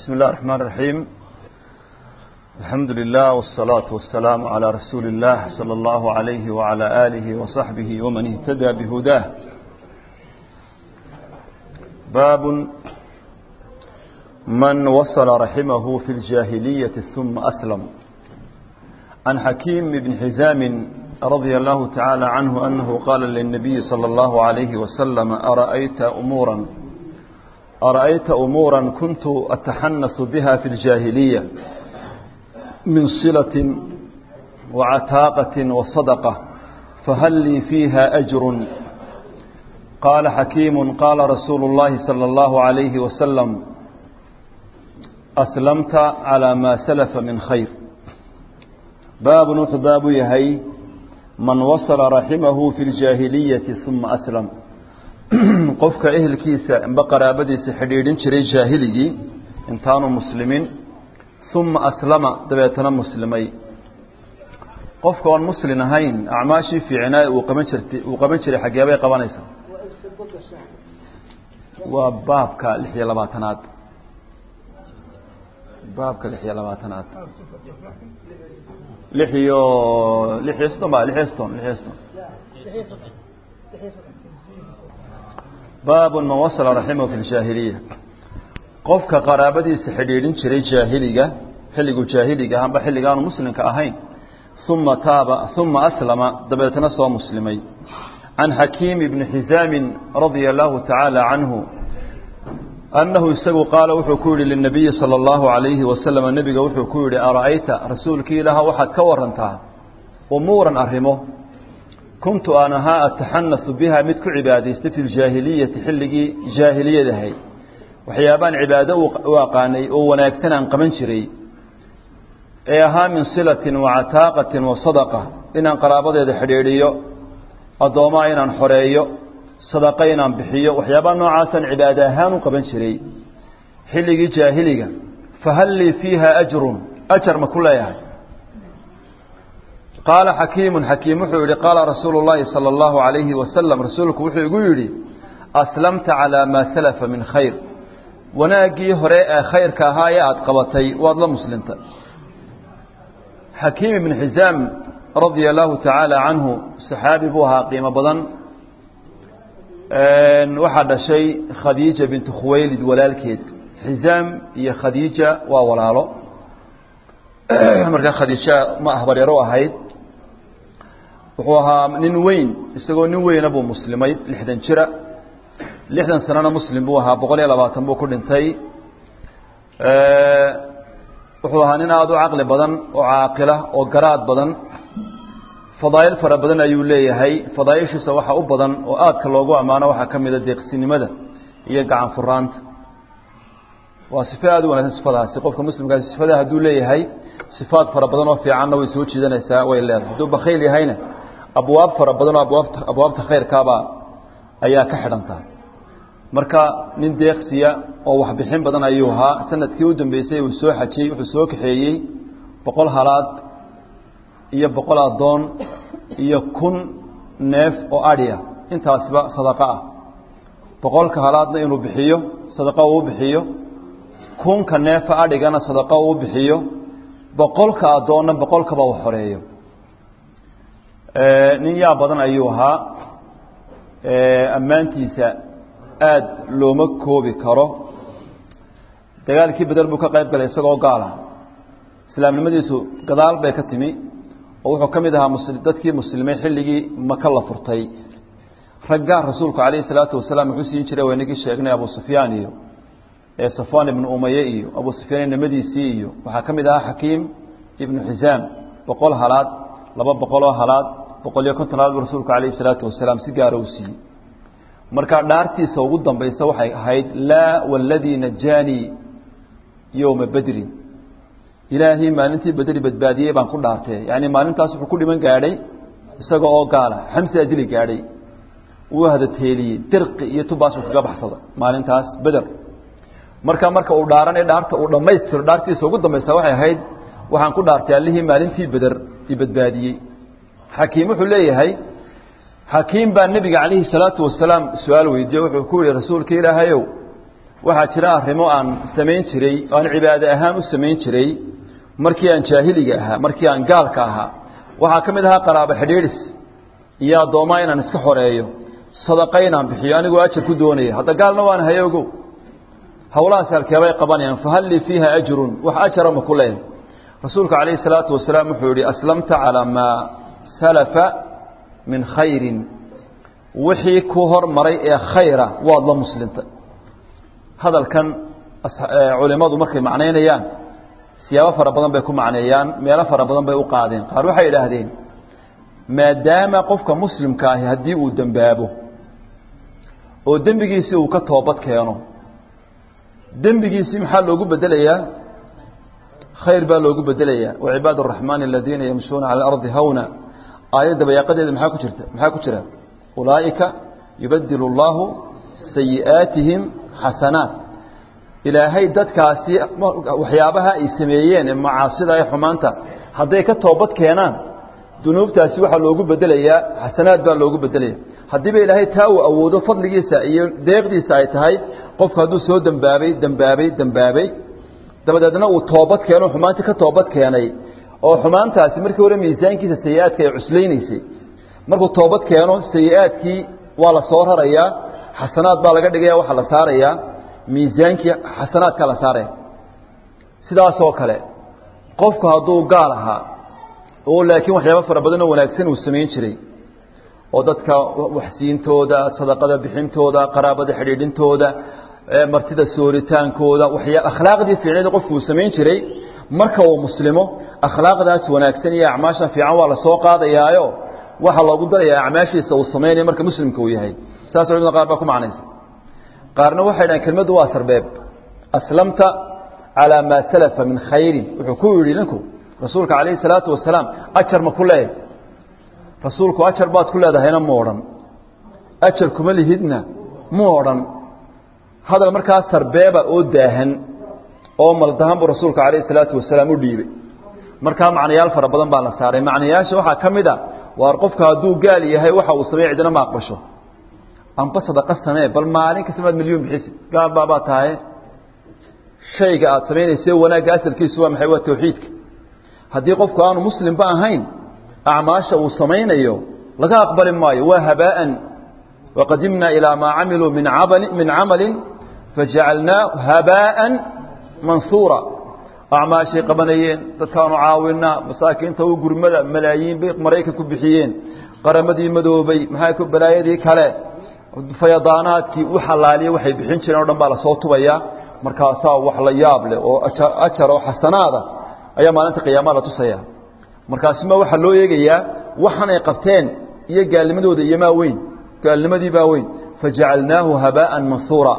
بسم الله الرحمن الرحيم الحمد لله والصلاة والسلام على رسول الله صلى الله عليه وعلى آله وصحبه ومن اهتدى بهداه باب من وصل رحمه في الجاهلية ثم أسلم عن حكيم بن حزام رضي الله تعالى عنه أنه قال للنبي صلى الله عليه وسلم أرأيت أمورا أرأيت أمورا كنت أتحنث بها في الجاهلية من صلة وعتاقة وصدقة فهل لي فيها أجر قال حكيم قال رسول الله صلى الله عليه وسلم أسلمت على ما سلف من خير باب نوح باب يهي من وصل رحمه في الجاهلية ثم أسلم qofka ehelkiisa amba qaraabadiisa xidhiidhin jiray jaahiligii intaanu muslimiin uma aslama dabeetana muslimay qofka oon muslin ahayn acmaashii fiicnaa uu qaban jirtay uu qaban jiray xaggee bay qabanaysaa waa baabka lix iyo labaatanaad baabka lix iyo labaatanaad lix iyo lix iyo soddon ba lix iyo soddon lix iyo soddon baab man wasla raximahu fi ljaahiliya qofka qaraabadiisa xidhiidhin jiray jaahiliga xilliguu jaahiliga amba xilligaanu muslimka ahayn uma taaba uma aslama dabeetna soo muslimay can xakiim ibni xizaamin radia allahu tacaala canhu annahu isagu qaala wuxuu ku yihi linabiyi sala allahu alayhi wasalam nebiga wuxuu ku yihi ara'ayta rasuulkii ilaah waxaad ka warantaa umuuran arrimo kuntu aan ahaa ataxanasu biha mid ku cibaadaystay fi ljaahiliyati xilligii jaahiliyadahay waxyaabaan cibaado u aqaanay oo wanaagsan aan qaban jiray ee ahaa min silatin wa cataaqatin wa sadaqa inaan qaraabadeeda xidhiidhiyo addoommaa inaan xoreeyo sadaqa inaan bixiyo waxyaabaa noocaasaan cibaado ahaan u qaban jiray xilligii jaahiliga fahal lii fiiha ajrun ajar ma ku leeyahay qaala xakiimu xakiim wuxuu yihi qaala rasuulu llaahi sala allahu alayhi wasalam rasuulku wuxuu igu yidhi aslamta calaa maa salafa min khayr wanaaggii hore ee khayrka ahaa ee aada qabatay waad la muslimtay xakiim ibn xizaam radia allahu tacaala canhu saxaabi buu ahaa qiimo badan waxaa dhashay khadiija bintu khuwaylid walaalkeed xizaam iyo khadiija waa walaalo markaa khadiija ma ahbaryaro ahayd wuxuu ahaa nin weyn isagoo nin weyna buu muslimay lixdan jira lixdan sanana muslim buu ahaa boqol iyo labaatan buu ku dhintay wuxuu ahaa nin aada u caqli badan oo caaqila oo garaad badan fadaa'il fara badan ayuu leeyahay fadaaishiisa waxa u badan oo aadka loogu ammaano waxaa ka mida deeqsinimada iyo gacan furaanta waa sifo aada u wanagsan sifadaasi qofka muslimkaasi sifada hadduu leeyahay sifaad fara badan oo fiicanna way soo jiidanaysaa way leedahay hadduu bakayl yahayna abwaab fara badan oo abwaabta abwaabta khayrkaabaa ayaa ka xidhantaa marka nin deeqsiya oo waxbixin badan ayuu ahaa sanadkii u dambeysay uu soo xajiyey wuxuu soo kaxeeyey boqol halaad iyo boqol addoon iyo kun neef oo adhiya intaasiba sadaqo ah boqolka halaadna inuu bixiyo sadaqo uu bixiyo kunka neefa adhigana sadaqo uu bixiyo boqolka addoonna boqolkaba u xoreeyo nin yaa badan ayuu ahaa ammaantiisa aada looma koobi karo dagaalkii beder buu ka qayb galay isagoo gaala islaamnimadiisu gadaal bay ka timi oo wuxuu ka mid ahaa mus dadkii muslimay xilligii maka la furtay raggaa rasuulku calayhi salaatu wasalaam wuxuu siin jiray waynagii sheegnay abu sufyaan iyo ee safwaan ibnu umaye iyo abu sufyaan inamadiisii iyo waxaa ka mid ahaa xakiim ibnu xisaam boqol halaad laba boqoloo halaad boqol iyo konton halaad buu rasuulku calayhi salaatu wasalaam si gaara u siiyey marka dhaartiisa ugu dambaysa waxay ahayd laa waladii najaanii yowma bedrin ilaahay maalintii bedri badbaadiyey baan ku dhaartee yacni maalintaas wuxuu ku dhiman gaadhay isaga oo gaala xamsaa dili gaadhay wuu hadateeliyey dirqi iyo tubaas uu kaga baxsada maalintaas beder marka marka uu dhaaranay dhaarta uu dhammaystiro dhaartiisa ugu dambaysa waxay ahayd waxaan ku dhaartay allihii maalintii beder i badbaadiyey xakiim wuxuu leeyahay xakiim baa nebiga calayhi salaatu wasalaam su-aal weydiiye wuxuu ku yihi rasuulka ilaahayow waxaa jira arrimo aan samayn jiray aan cibaado ahaan u samayn jiray markii aan jaahiliga ahaa markii aan gaalka ahaa waxaa ka mid ahaa qaraabo xidhiidhis iyo addoommaa inaan iska xoreeyo sadaqa inaan bixiyo anigoo ajar ku doonaya hadda gaalna waan haye ogow howlahaas halkeebay qabanayaan fahal lii fiiha ajrun wax ajara ma ku leeyahay rasuulku calayhi salaatu wasalaam wuxuu yihi aslamta calaa maa salafa min khayrin wixii ku hormaray ee khayra waad la muslimtay hadalkan culimmadu markay macnaynayaan siyaabo fara badan bay ku macneeyaan meelo fara badan bay u qaadeen qaar waxay idhaahdeen maadaama qofka muslimka ahi haddii uu dembaabo oo dembigiisii uu ka toobad keeno dembigiisii maxaa loogu bedelayaa khayr baa loogu bedelayaa wacibaad araxmaani aladiina yamshuuna cala alardi hawna aayadda bayaaqadeeda maxaa ku jirta maxaa ku jira ulaa'ika yubadilu اllahu sayi'aatihim xasanaat ilaahay dadkaasi waxyaabaha ay sameeyeen ee macaasida ee xumaanta hadday ka toobad keenaan dunuubtaasi waxaa loogu bedelayaa xasanaad baa loogu bedelaya haddiiba ilaahay taa uu awoodo fadligiisa iyo deeqdiisa ay tahay qofku hadduu soo dembaabay dembaabay dembaabay dabadeedna uu toobad keeno xumaantii ka toobad keenay oo xumaantaasi markii hore miisaankiisa sayi-aadka ay cuslaynaysay markuu toobad keeno sayi-aadkii waa la soo rarayaa xasanaad baa laga dhigaya waxaa la saarayaa miisaankii xasanaadkaa la saaraya sidaasoo kale qofku hadduu gaal ahaa oo laakiin waxyaaba fara badan oo wanaagsan uu samayn jiray oo dadka waxsiintooda sadaqada bixintooda qaraabada xidhiidhintooda martida sooritaankooda waxyaa akhlaaqdii fiicneed qofku uu samayn jiray marka uu muslimo akhlaaqdaas wanaagsan iyo acmaashan fiican waa la soo qaadayaayo waxaa loogu darayaa acmaashiisa uu samaynayo marka muslimka uu yahay saas culimada qaar baa ku macnaysa qaarna waxay dhahan kelmaddu waa sarbeeb aslamta calaa maa salafa min khayrin wuxuu ku yidhi ninku rasuulka calayhi salaatu wasalaam ajar ma ku leeyahy rasuulku ajar baad ku leedahayna mu odhan ajar kuma lihidna mu odhan hadal markaa sarbeeba oo daahan oo maldahan buu rasuulka calayhi salaatu wasalaam u dhiibay markaa macnayaal fara badan baa la saaray macnayaasha waxaa ka mid a waar qofka hadduu gaal yahay waxa uu sameey cidina ma aqbasho amba sadaqa samee bal maalin kasta maad milyuun bixisi gaal baabaa tahay shayga aad samaynaysa wanaagga asalkiisu waa maxay waa tawxiidka haddii qofku aanu muslimba ahayn acmaasha uu samaynayo laga aqbali maayo waa habaa'an waqadimnaa ilaa maa camiluu min amali min camalin fajacalnaahu habaa'an mansuura acmaashay qabanayeen dadkaanu caawinaa masaakiinta u gurmada malaayiin bay maraykan ku bixiyeen qaramadii madoobay maxaa ku balaayadii kale fayadaanaadkii u xalaaliya waxay bixin jireen o dhan baa lasoo tubayaa markaasaa wax la yaab leh oo ajar oo xasanaada ayaa maalinta qiyaamaha la tusaya markaasuma waxaa loo eegayaa waxan ay qabteen iyo gaalnimadooda iyo maa weyn gaalnimadii baa weyn fajacalnaahu habaa'an mansuura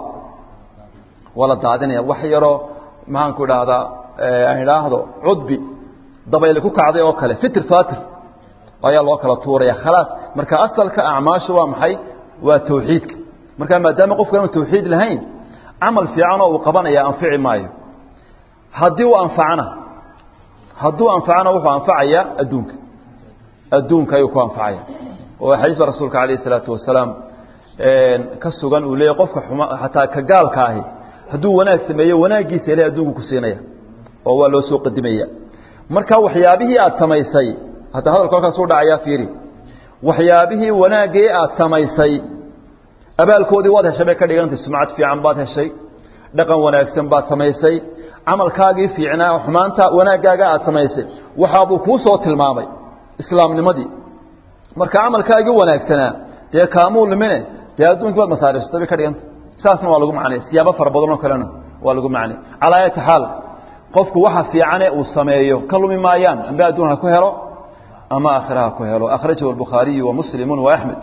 waa la daadinaya wax yaroo maxaanku idhaahdaa aan idhaahdo cudbi dabayle ku kacday oo kale fitir fatir ayaa loo kala tuuraya khalaas marka asalka acmaashu waa maxay waa tawxiidka marka maadaama qofku aanu tawxiid lahayn camal fiicanoo uu qabanaya anfici maayo haddii uu anfacana hadduu anfacana wuxuu anfacayaa adduunka adduunka ayuu ku anfacaya oo xadiiska rasuulka calayh isalaatu wasalaam ka sugan uu leeyahy qofka xuma xataa ka gaalka ahi hadduu wanaag sameeyo wanaaggiisa ilahay adduunku ku siinaya oo waa loo soo qadimaya marka waxyaabihii aad samaysay hadda hadalka halkaas u dhacayaa fiiri waxyaabihii wanaaggii aad samaysay abaalkoodii waad heshay bay ka dhigantay sumcad fiican baad heshay dhaqan wanaagsan baad samaysay camalkaagii fiicnaa xumaanta wanaaggaaga aad samaysay waxaabuu kuu soo tilmaamay islaamnimadii marka camalkaagii wanaagsanaa dee kaamuu limine dee adduunkii baad masaariftay bay ka dhigantay saasna waa lagu macnay siyaabo fara badan oo kalena waa lagu macnay calaa ayati xaal qofku waxa fiicane uu sameeyo ka lumi maayaan amba adduun ha ku helo ama aakhira ha ku helo akhrajahu albukhaariyu wa muslimu wa axmed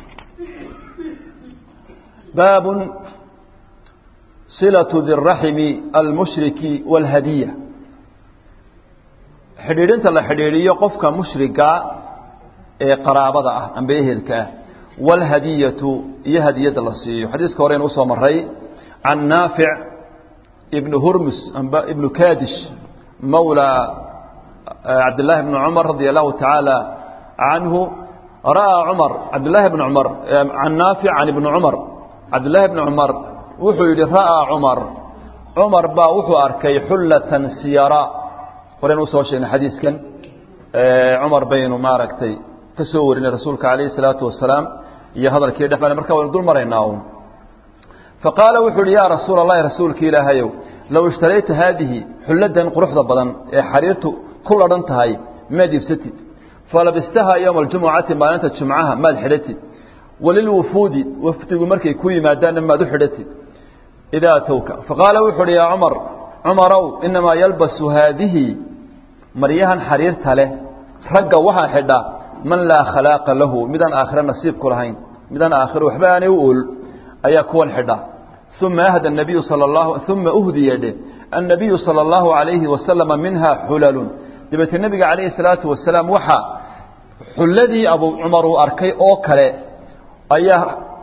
baabun silatu diraximi almushriki wاlhadiya xidhiidhinta la xidhiidhiyo qofka mushriga ee qaraabada ah amba ehelka ah wاlhadiyatu iyo hadiyadda la siiyo xadiiska horeynu usoo maray can naafic ibn hurmus amba ibnu kadish mawla cabdillaahi bni cumar radia allahu tacaala canhu ra'aa cumar cabdillaahi bni cumar can naafic can ibni cumar cabdillaahi bni cumar wuxuu yidhi ra'aa cumar cumar baa wuxuu arkay xullatan siyara horen usoo sheegnay xadiiskan cumar baynu maaragtay ka soo warinay rasuulka calayhi salaatu wasalaam iyo hadalkii dhex marka waynu dul maraynaa uun faqaala wuxuu uhi yaa rasuula allahi rasuulki ilaahayow low ishtarayta haadihi xulladan quruxda badan ee xariirtu ku ladhan tahay maad iibsatid falabistahaa yowma aljumucati maalinta jumcaha maad xidhatid walilwufuudi wafdigu markay ku yimaadaanna maad u xidhatid idaa atowka faqaala wuxu uhi yaa cumar cumarow inamaa yalbasu haadihi maryahan xariirta leh ragga waxaa xidha man laa khalaaqa lahu midaan aakhiro nasiib ku lahayn midaan aakhiro waxba aanay u ool ayaa kuwan xidha uma ahda nabiyu sala allahu uma uhdiya dhe annabiyu sala allahu calayhi wasalama minha xulalun dabeetee nebiga calayhi salaatu wasalaam waxaa xulladii abu cumar uu arkay oo kale ayaa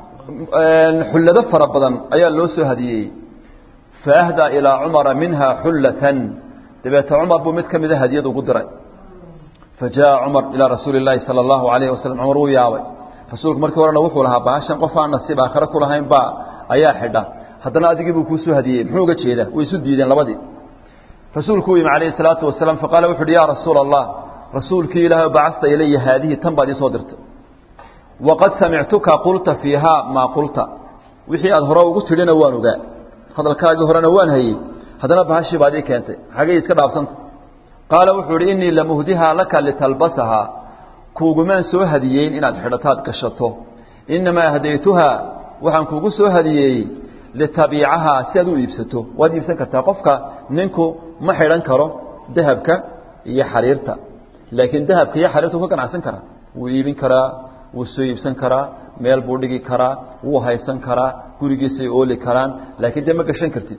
xullado fara badan ayaa loo soo hadiyey faahdaa ilaa cumara minha xullatan dabeete cumar buu mid ka mida hadiyad ugu diray fa jaa cumar ilaa rasuuli illaahi sala allahu calayhi wasalam cumar wuu yaabay rasuulku markii horena wuxuu lahaa baashan qof aan nasiib aakhare ku lahayn baa ayaa xidha haddana adigii buu kuu soo hadiyey muxuu uga jeedaa way isu diideen labadii rasuulku u yimi calayhi salaatu wasalaam faqaala wuxu uhi yaa rasuula allah rasuulkii ilaahay bacasta ilaya haadihi tan baad ii soo dirtay waqad samictuka qulta fiihaa maa qulta wixii aad hore ugu tidhina waan ogaa hadalkaagii horena waan hayey haddana bahashii baad ii keentay xagay iska dhaafsanta qaala wuxuu ihi innii lamuhdihaa laka litalbasahaa kuugumaan soo hadiyeyn inaad xidhataad gashato innamaa ahdaytuhaa waxaan kuugu soo hadiyeeyey litabiicahaa si aad u iibsato waad iibsan kartaa qofka ninku ma xidhan karo dahabka iyo xariirta laakiin dahabka iyo xariirta wuu ka ganacsan karaa wuu iibin karaa wuu soo iibsan karaa meel buu dhigi karaa wuu haysan karaa gurigiisay ooli karaan laakiin dee ma gashan kartid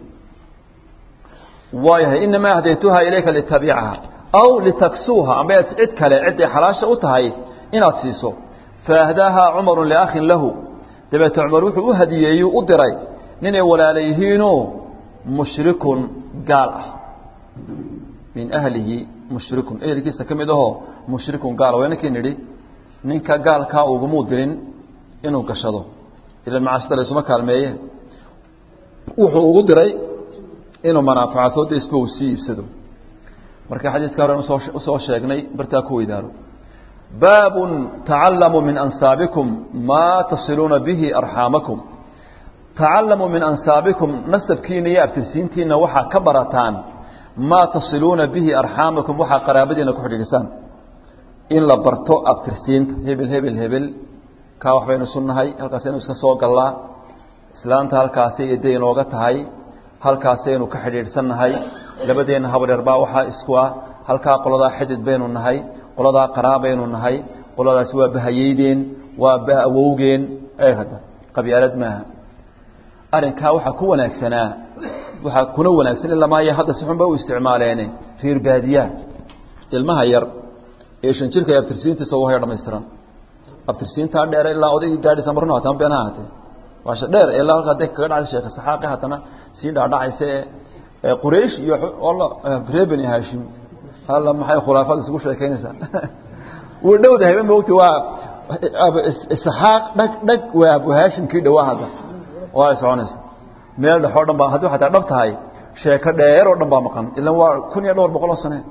waayahay inamaa ahdaytuhaa ilayka litabiicaha aw litaksuuha amba cid kale ciday xalaasha u tahay inaad siiso faahdaahaa cumaru liakhin lahu dabeete cumar wuxuu u hadiyeeyuu u diray ninay walaala yihiinoo mushrikun gaal ah min ahlihi mushrikun ehelkiisa ka mid ahoo mushrikun gaal waynankii nidhi ninka gaalkaa ugumuu dirin inuu gashado ila macaashida laysuma kaalmeeye wuxuu ugu diray inuu manaafacadsoo daysba uu sii iibsado marka xadiiska horen usoo usoo sheegnay bartaa ku weydaaro baabun tacallamuu min ansaabikum maa tasiluuna bihi arxaamakum tacallamuu min ansaabikum nasabkiina iyo abtirsiintiina waxaa ka barataan maa tasiluuna bihi arxaamakum waxaa qaraabadiina ku xidhiidhisaan in la barto abtirsiinta hebel hebel hebel kaa wax baynu sunnahay halkaasaynu iska soo gallaa islaanta halkaasay eday inooga tahay halkaasaynu ka xidhiidhsannahay labadeenna habadheer baa waxaa isku ah halkaa qoladaa xidid baynu nahay qoladaa qaraabaynu nahay qoladaasi waa bahayeydeen waa baawowgeen ee hadda qabyaalad maaha arrinkaa waxaa ku wanaagsanaa waxaa kuna wanaagsan ilamaayo hadda si xun ba u isticmaaleene reer baadiyaha ilmaha yar ee shan jirka abtirsiintiisa u haya dhamaystiran abtirsiintaa dheer ilaa odaygii gaadhisa marno hataan been ha ahaatee waasha dheer ee ilaa halkaa de kaga dhacaysa sheeka saxaaqi haddana sii dhaadhacaysa ee quraysh iyo reer beni haashim alla maxay khulaafada isugu sheekeynaysaa wuu dhowdahay mogti waa isxaaq dhag dhag waa abu haashim kii dhawaa hadda waa ay soconaysa meel dhexoo dhan baa haddii xataa dhab tahay sheeko dheer oo dhan baa maqan ilan waa kun iyo dhowr boqol oo sane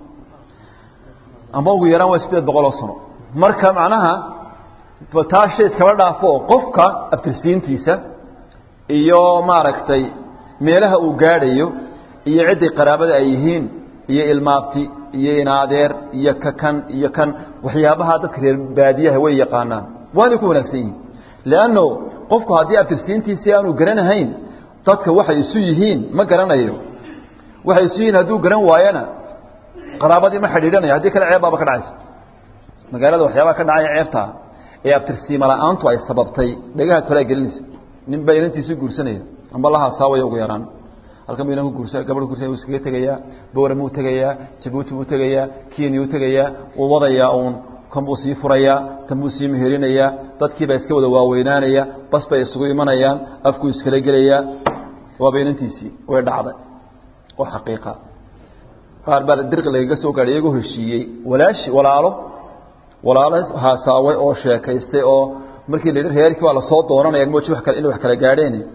ama ugu yaraan waa sideed boqol oo sano marka macnaha taa shay iskaba dhaafo qofka abtirsiintiisa iyo maaragtay meelaha uu gaadhayo iyo cidday qaraabada ay yihiin iyo ilmaabti iyo inaadeer iyo ka kan iyo kan waxyaabaha dadka reer baadiyaha way yaqaanaan waanay ku wanaagsan yihiin leanno qofku haddii abtirsiintiisii aanu garanahayn dadka waxay isu yihiin ma garanayo waxay isu yihiin hadduu garan waayana qaraabadii ma xidhiidhanaya haddii kale ceeb baaba ka dhacaysa magaalada waxyaabaha ka dhacaya ceebtaa ee abtirsiima la-aantu ay sababtay dhagaha kalea gelinaysa nin baa inantiisii guursanaya amba la haasaawaya ugu yaraan halkan buu inanku guursa gabadh guursanaya wuu iskaga tegayaa bowram uu tegayaa jabuuti buu tegayaa kenya uu tegayaa wuu wadayaa uun kan buu sii furayaa kan buu sii meherinayaa dadkiibaa iska wada waaweynaanaya bas bay isugu imanayaan afkuu iskala gelayaa waaba inantiisii way dhacday oo xaqiiqa qaar baa dirqi lagaga soo gaadhay iyagoo heshiiyey walaashi walaalo walaalo haasaaway oo sheekaystay oo markii la yidhi reerkii waa lasoo doonanaya mooji wax kale inay wax kala gaadheen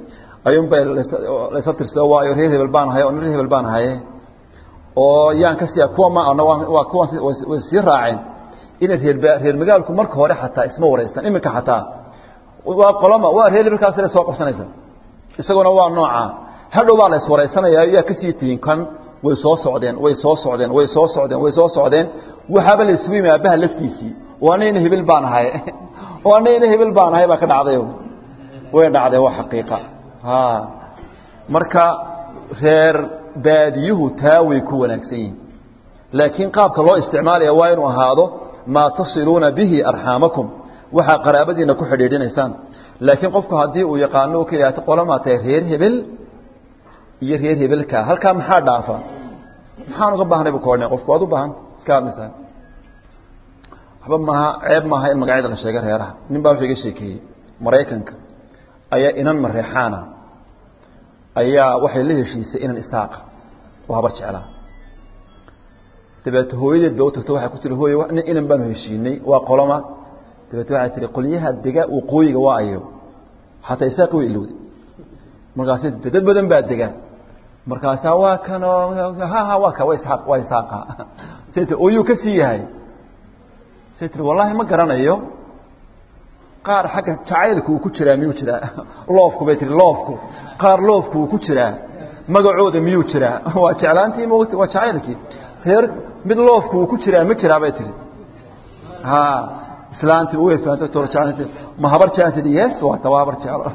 ayuunbay laysa tirsado waayo reer hebel baan ahay oo reer hebel baan ahaye oo yaan ka siiya kuwa ma waa kuwan way sii raaceen inay reer reer magaalku marka hore xataa isma wareystaan iminka xataa waa qoloma waa reer hebelkaas la soo qabsanaysa isaguna waa nooca hadhow baa la iswareysanaya yaa kasii tihiin kan way soo socdeen way soo socdeen way soo socdeen way soo socdeen waxaaba la isugu yimi aabaha laftiisii oo anayna hebel baan ahay oo anayna hebel baan ahay baa ka dhacday way dhacday waa xaqiiqa ha marka reer baadiyuhu taa way ku wanaagsan yihin laakiin qaabka loo isticmaalaya waa inuu ahaado maa tasiluuna bihi arxaamakum waxaa qaraabadiina ku xidhiidhinaysaan laakiin qofku haddii uu yaqaano ka yihahto qolamaa tahay reer hebel iyo reer hebelka halkaa maxaa dhaafa maxaan uga baahnay bu koodhna qofku waad u baahanta iska hadlaysaa waxba maaha ceeb maaha in magacyada la sheega reeraha nin baa wuxuu iga sheekeeyey maraykanka ayaa inan mareexaana ayaa waxay la heshiisay inan isaaqa oo habar jeclaa dabeete hooyadeed ba u tagto waxay ku tiri hooye inan baanu heshiinay waa qoloma dabeete waxay tihi qolyaha dega waqooyiga waa ayo xataa isaaqi way ilowday markaasi dad badan baa dega markaasaa waa kanoo ha ha waa ka wa isaaq waa isaaqa say tii oyuu ka sii yahay say tiri wallaahi ma garanayo qaar xagga jacaylku uu ku jiraa miyuu jiraa loofku bay tihi loofku qaar loofku uu ku jiraa magacooda miyuu jiraa waa jeclaantii mot waa jacaylkii reer mid loofku uu ku jiraa ma jiraa bay tihi ha islaantii way fahamtay tor jeclaanti ma habar jeclaan tihi yes waa ta waa habar jeclo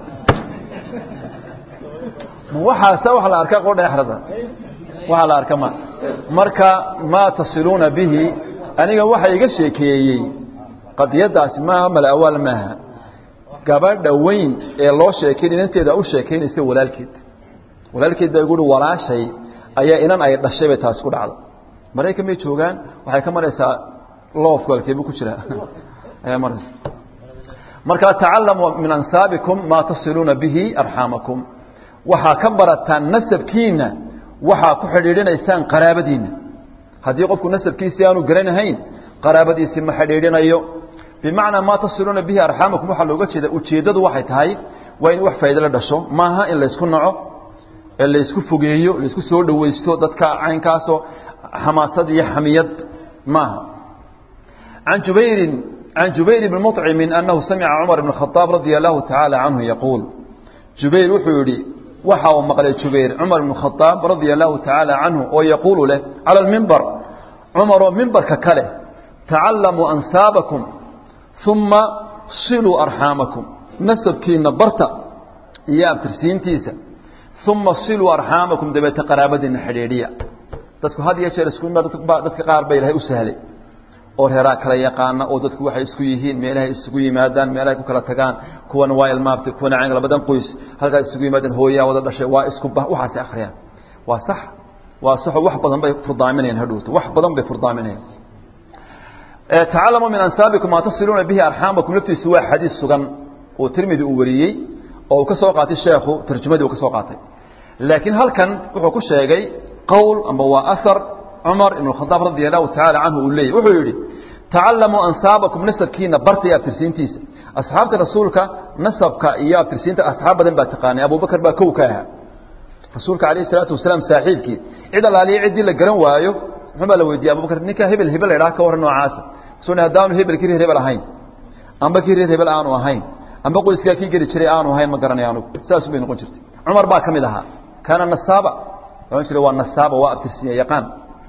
ma waxaasa wax la arka qodha exrada waxaa la arka ma marka maa tasiluuna bihi aniga waxa iga sheekeeyey qadiyadaasi maaha malawaal maaha gabadha weyn ee loo sheekayn inanteeda u sheekaynaysa walaalkeed walaalkeed baa guuri walaashay ayaa inan ay dhashay bay taasi ku dhacda maraykan bay joogaan waxay ka maraysaa loofku alkeebu ku jiraa ayaa maraysa markaa tacalamuu min ansaabikum maa tasiluuna bihi arxaamakum waxaa ka barataan nasabkiina waxaa ku xidhiidhinaysaan qaraabadiina haddii qofku nasabkiisii aanu garanahayn qaraabadiisii ma xidhiidhinayo bimacnaa maa tasiluuna bihi arxaamakum waxaa looga jeeda ujeeddadu waxay tahay waa in wax faa'ido la dhasho maaha in laysku naco ee laysku fogeeyo laysku soo dhowaysto dadka caynkaasoo xamaasad iyo xamiyad maaha can jubayrin can jubayr bni muطcimin annahu samica cumar bn khadaab radia allahu tacaala canhu yaquul jubayr wuxuu yidhi waxa uu maqlay jubayr cumar bn khadaab radia allahu tacaala canhu oo yaquulu leh cala almimbar cumaroo mimbarka kale tacalamuu ansaabakum uma siluu arxaamakum nasabkiina barta iyo abtirsiintiisa uma siluu arxaamakum dabeete qaraabadiina xidhiidhiya dadku had iyo jeer isku dadka qaar ba ilahay u sahlay oo reeraa kala yaqaana oo dadku waxay isku yihiin meelahay isugu yimaadaan meelahay ku kala tagaan kuwana waa ilmaabtay kuwana cayn labadan qoys halkaas isugu yimaadaan hooyaa wada dhashay waa isku waxaasi akhriyaan waa sax waa saxo wax badan bay furdaaminayaan hadhowto wax badan bay furdaaminayaan tacalamuu min ansaabikum maa tasiluuna bihi arxaamakum laftiisu waa xadiis sugan oo tirmidi uu wariyey oo uu ka soo qaatay sheekhu tarjumadii uu ka soo qaatay laakiin halkan wuxuu ku sheegay qowl amba waa ahar cumar ibn khadaab radia allahu tacaala canhu uu leeyay wuxuu yidhi tacalamuu ansaabakum nasabkiina barta iyo abtirsiintiisa asxaabta rasuulka nasabka iyo abtirsiinta asxaab badan baa taqaanay abubakar baa kow ka ahaa rasuulka alayh isalaatu wasalaam saaxiibkii cid allaaliya ciddii la garan waayo muxuu baa la weydiiyey abubakar ninka hebel hebel la idhaha ka warran noocaasa soo haddaanu hebel kii reer hebel ahayn amba kii reer hebel aanu ahayn amba qoyskaa kii geli jiray aanu ahayn ma garanay anugu saasu bay noqon jirtay cumar baa ka mid ahaa kaana nasaaba ohan jiray waa nasaaba waa abtirsiinya yaqaan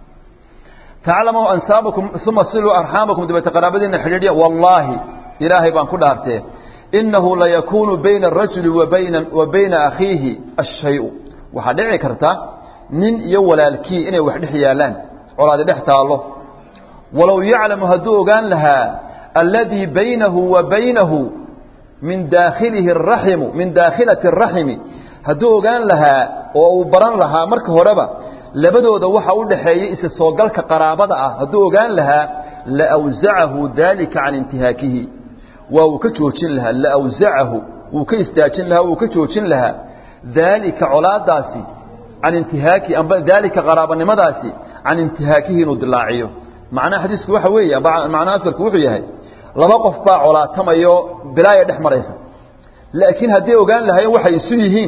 taclamuu ansaabakum uma siluu arxaamakum dabeete qaraabadiina xidhiidhya wallaahi ilaahay baan ku dhaartee inahu layakuunu bayna arajuli wabayna wa bayna akhiihi ashay-u waxaa dhici karta nin iyo walaalkii inay wax dhex yaalaan colaadi dhex taallo walow yaclamu hadduu ogaan lahaa alladii baynahu wa baynahu min daakhilihi araximu min daakhilati araximi hadduu ogaan lahaa oo uu baran lahaa marka horeba labadooda waxa u dhaxeeyey isa soogalka qaraabada ah hadduu ogaan lahaa laawsacahu daalika can intihaakihi waa uu ka joojin lahaa laawsacahu wuu ka istaajin lahaa wuu ka joojin lahaa daalika colaadaasi can intihaaki amba daalika qaraabanimadaasi can intihaakihi inuu dilaaciyo macnaha xadiisku waxa weeye macnaha asalku wuxuu yahay laba qof baa colaatamayo bilaaya dhex maraysa laakiin hadday ogaan lahayen waxay isu yihiin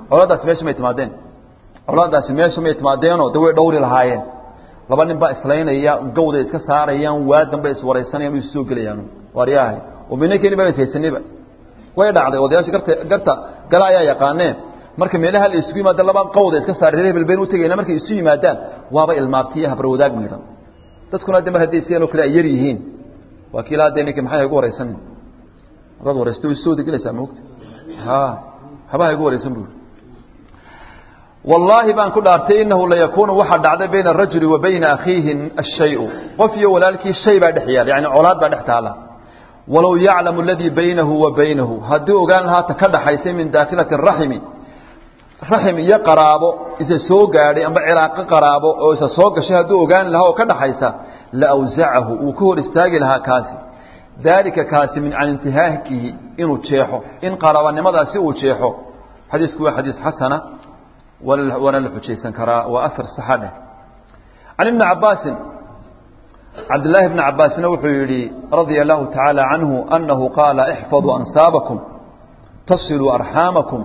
colaadaasi meesha may timaadeen colaadaasi meesha may timaadeenoo de way dhowri lahaayeen laba nin baa islaynaya gawda iska saarayaan waadan bay iswaraysanayaan way soo gelayaan waaryahay oo minankeeni baa ishaysanayba way dhacday odayaasha garta garta gala ayaa yaqaaneen marka meelaha la isugu yimaada laba qawda iska saaray reer belbeen u tegayna markay isu yimaadaan waaba ilmaabtiya habar wadaag miidhan dadkuna de mar hadday sidan oo kale ay yar yihiin waa kii ilaa dee ninka maxay igu waraysan hadaad waraysto way soo degelaysaa moogta ha habaha igu waraysan buu wallaahi baan ku dhaartay inahu layakuunu waxaa dhacday bayna arajuli wa bayna akhiihi ashayu qof iyo walaalkii shay baa dhex yaala yani colaad baa dhex taala walow yaclamu aladii baynahu wa baynahu haddii ogaan lahaa ta ka dhaxaysay min daakilati raximi raxim iyo qaraabo isa soo gaadhay amba cilaaqo qaraabo oo isa soo gashay hadduu ogaan lahaa oo ka dhaxaysa la awsacahu uu ka hor istaagi lahaa kaasi daalika kaasi min can intihaakihi inuu jeexo in qaraabanimadaasi uu jeexo xadiisku waa xadiis xasana waana la xujaysan karaa waa ahar saxa dheh can ibni cabaasin cabdillaahi bni cabaasna wuxuu yidhi radia allahu tacaala canhu annahu qaala ixfaduu ansaabakum tasiluu arxaamakum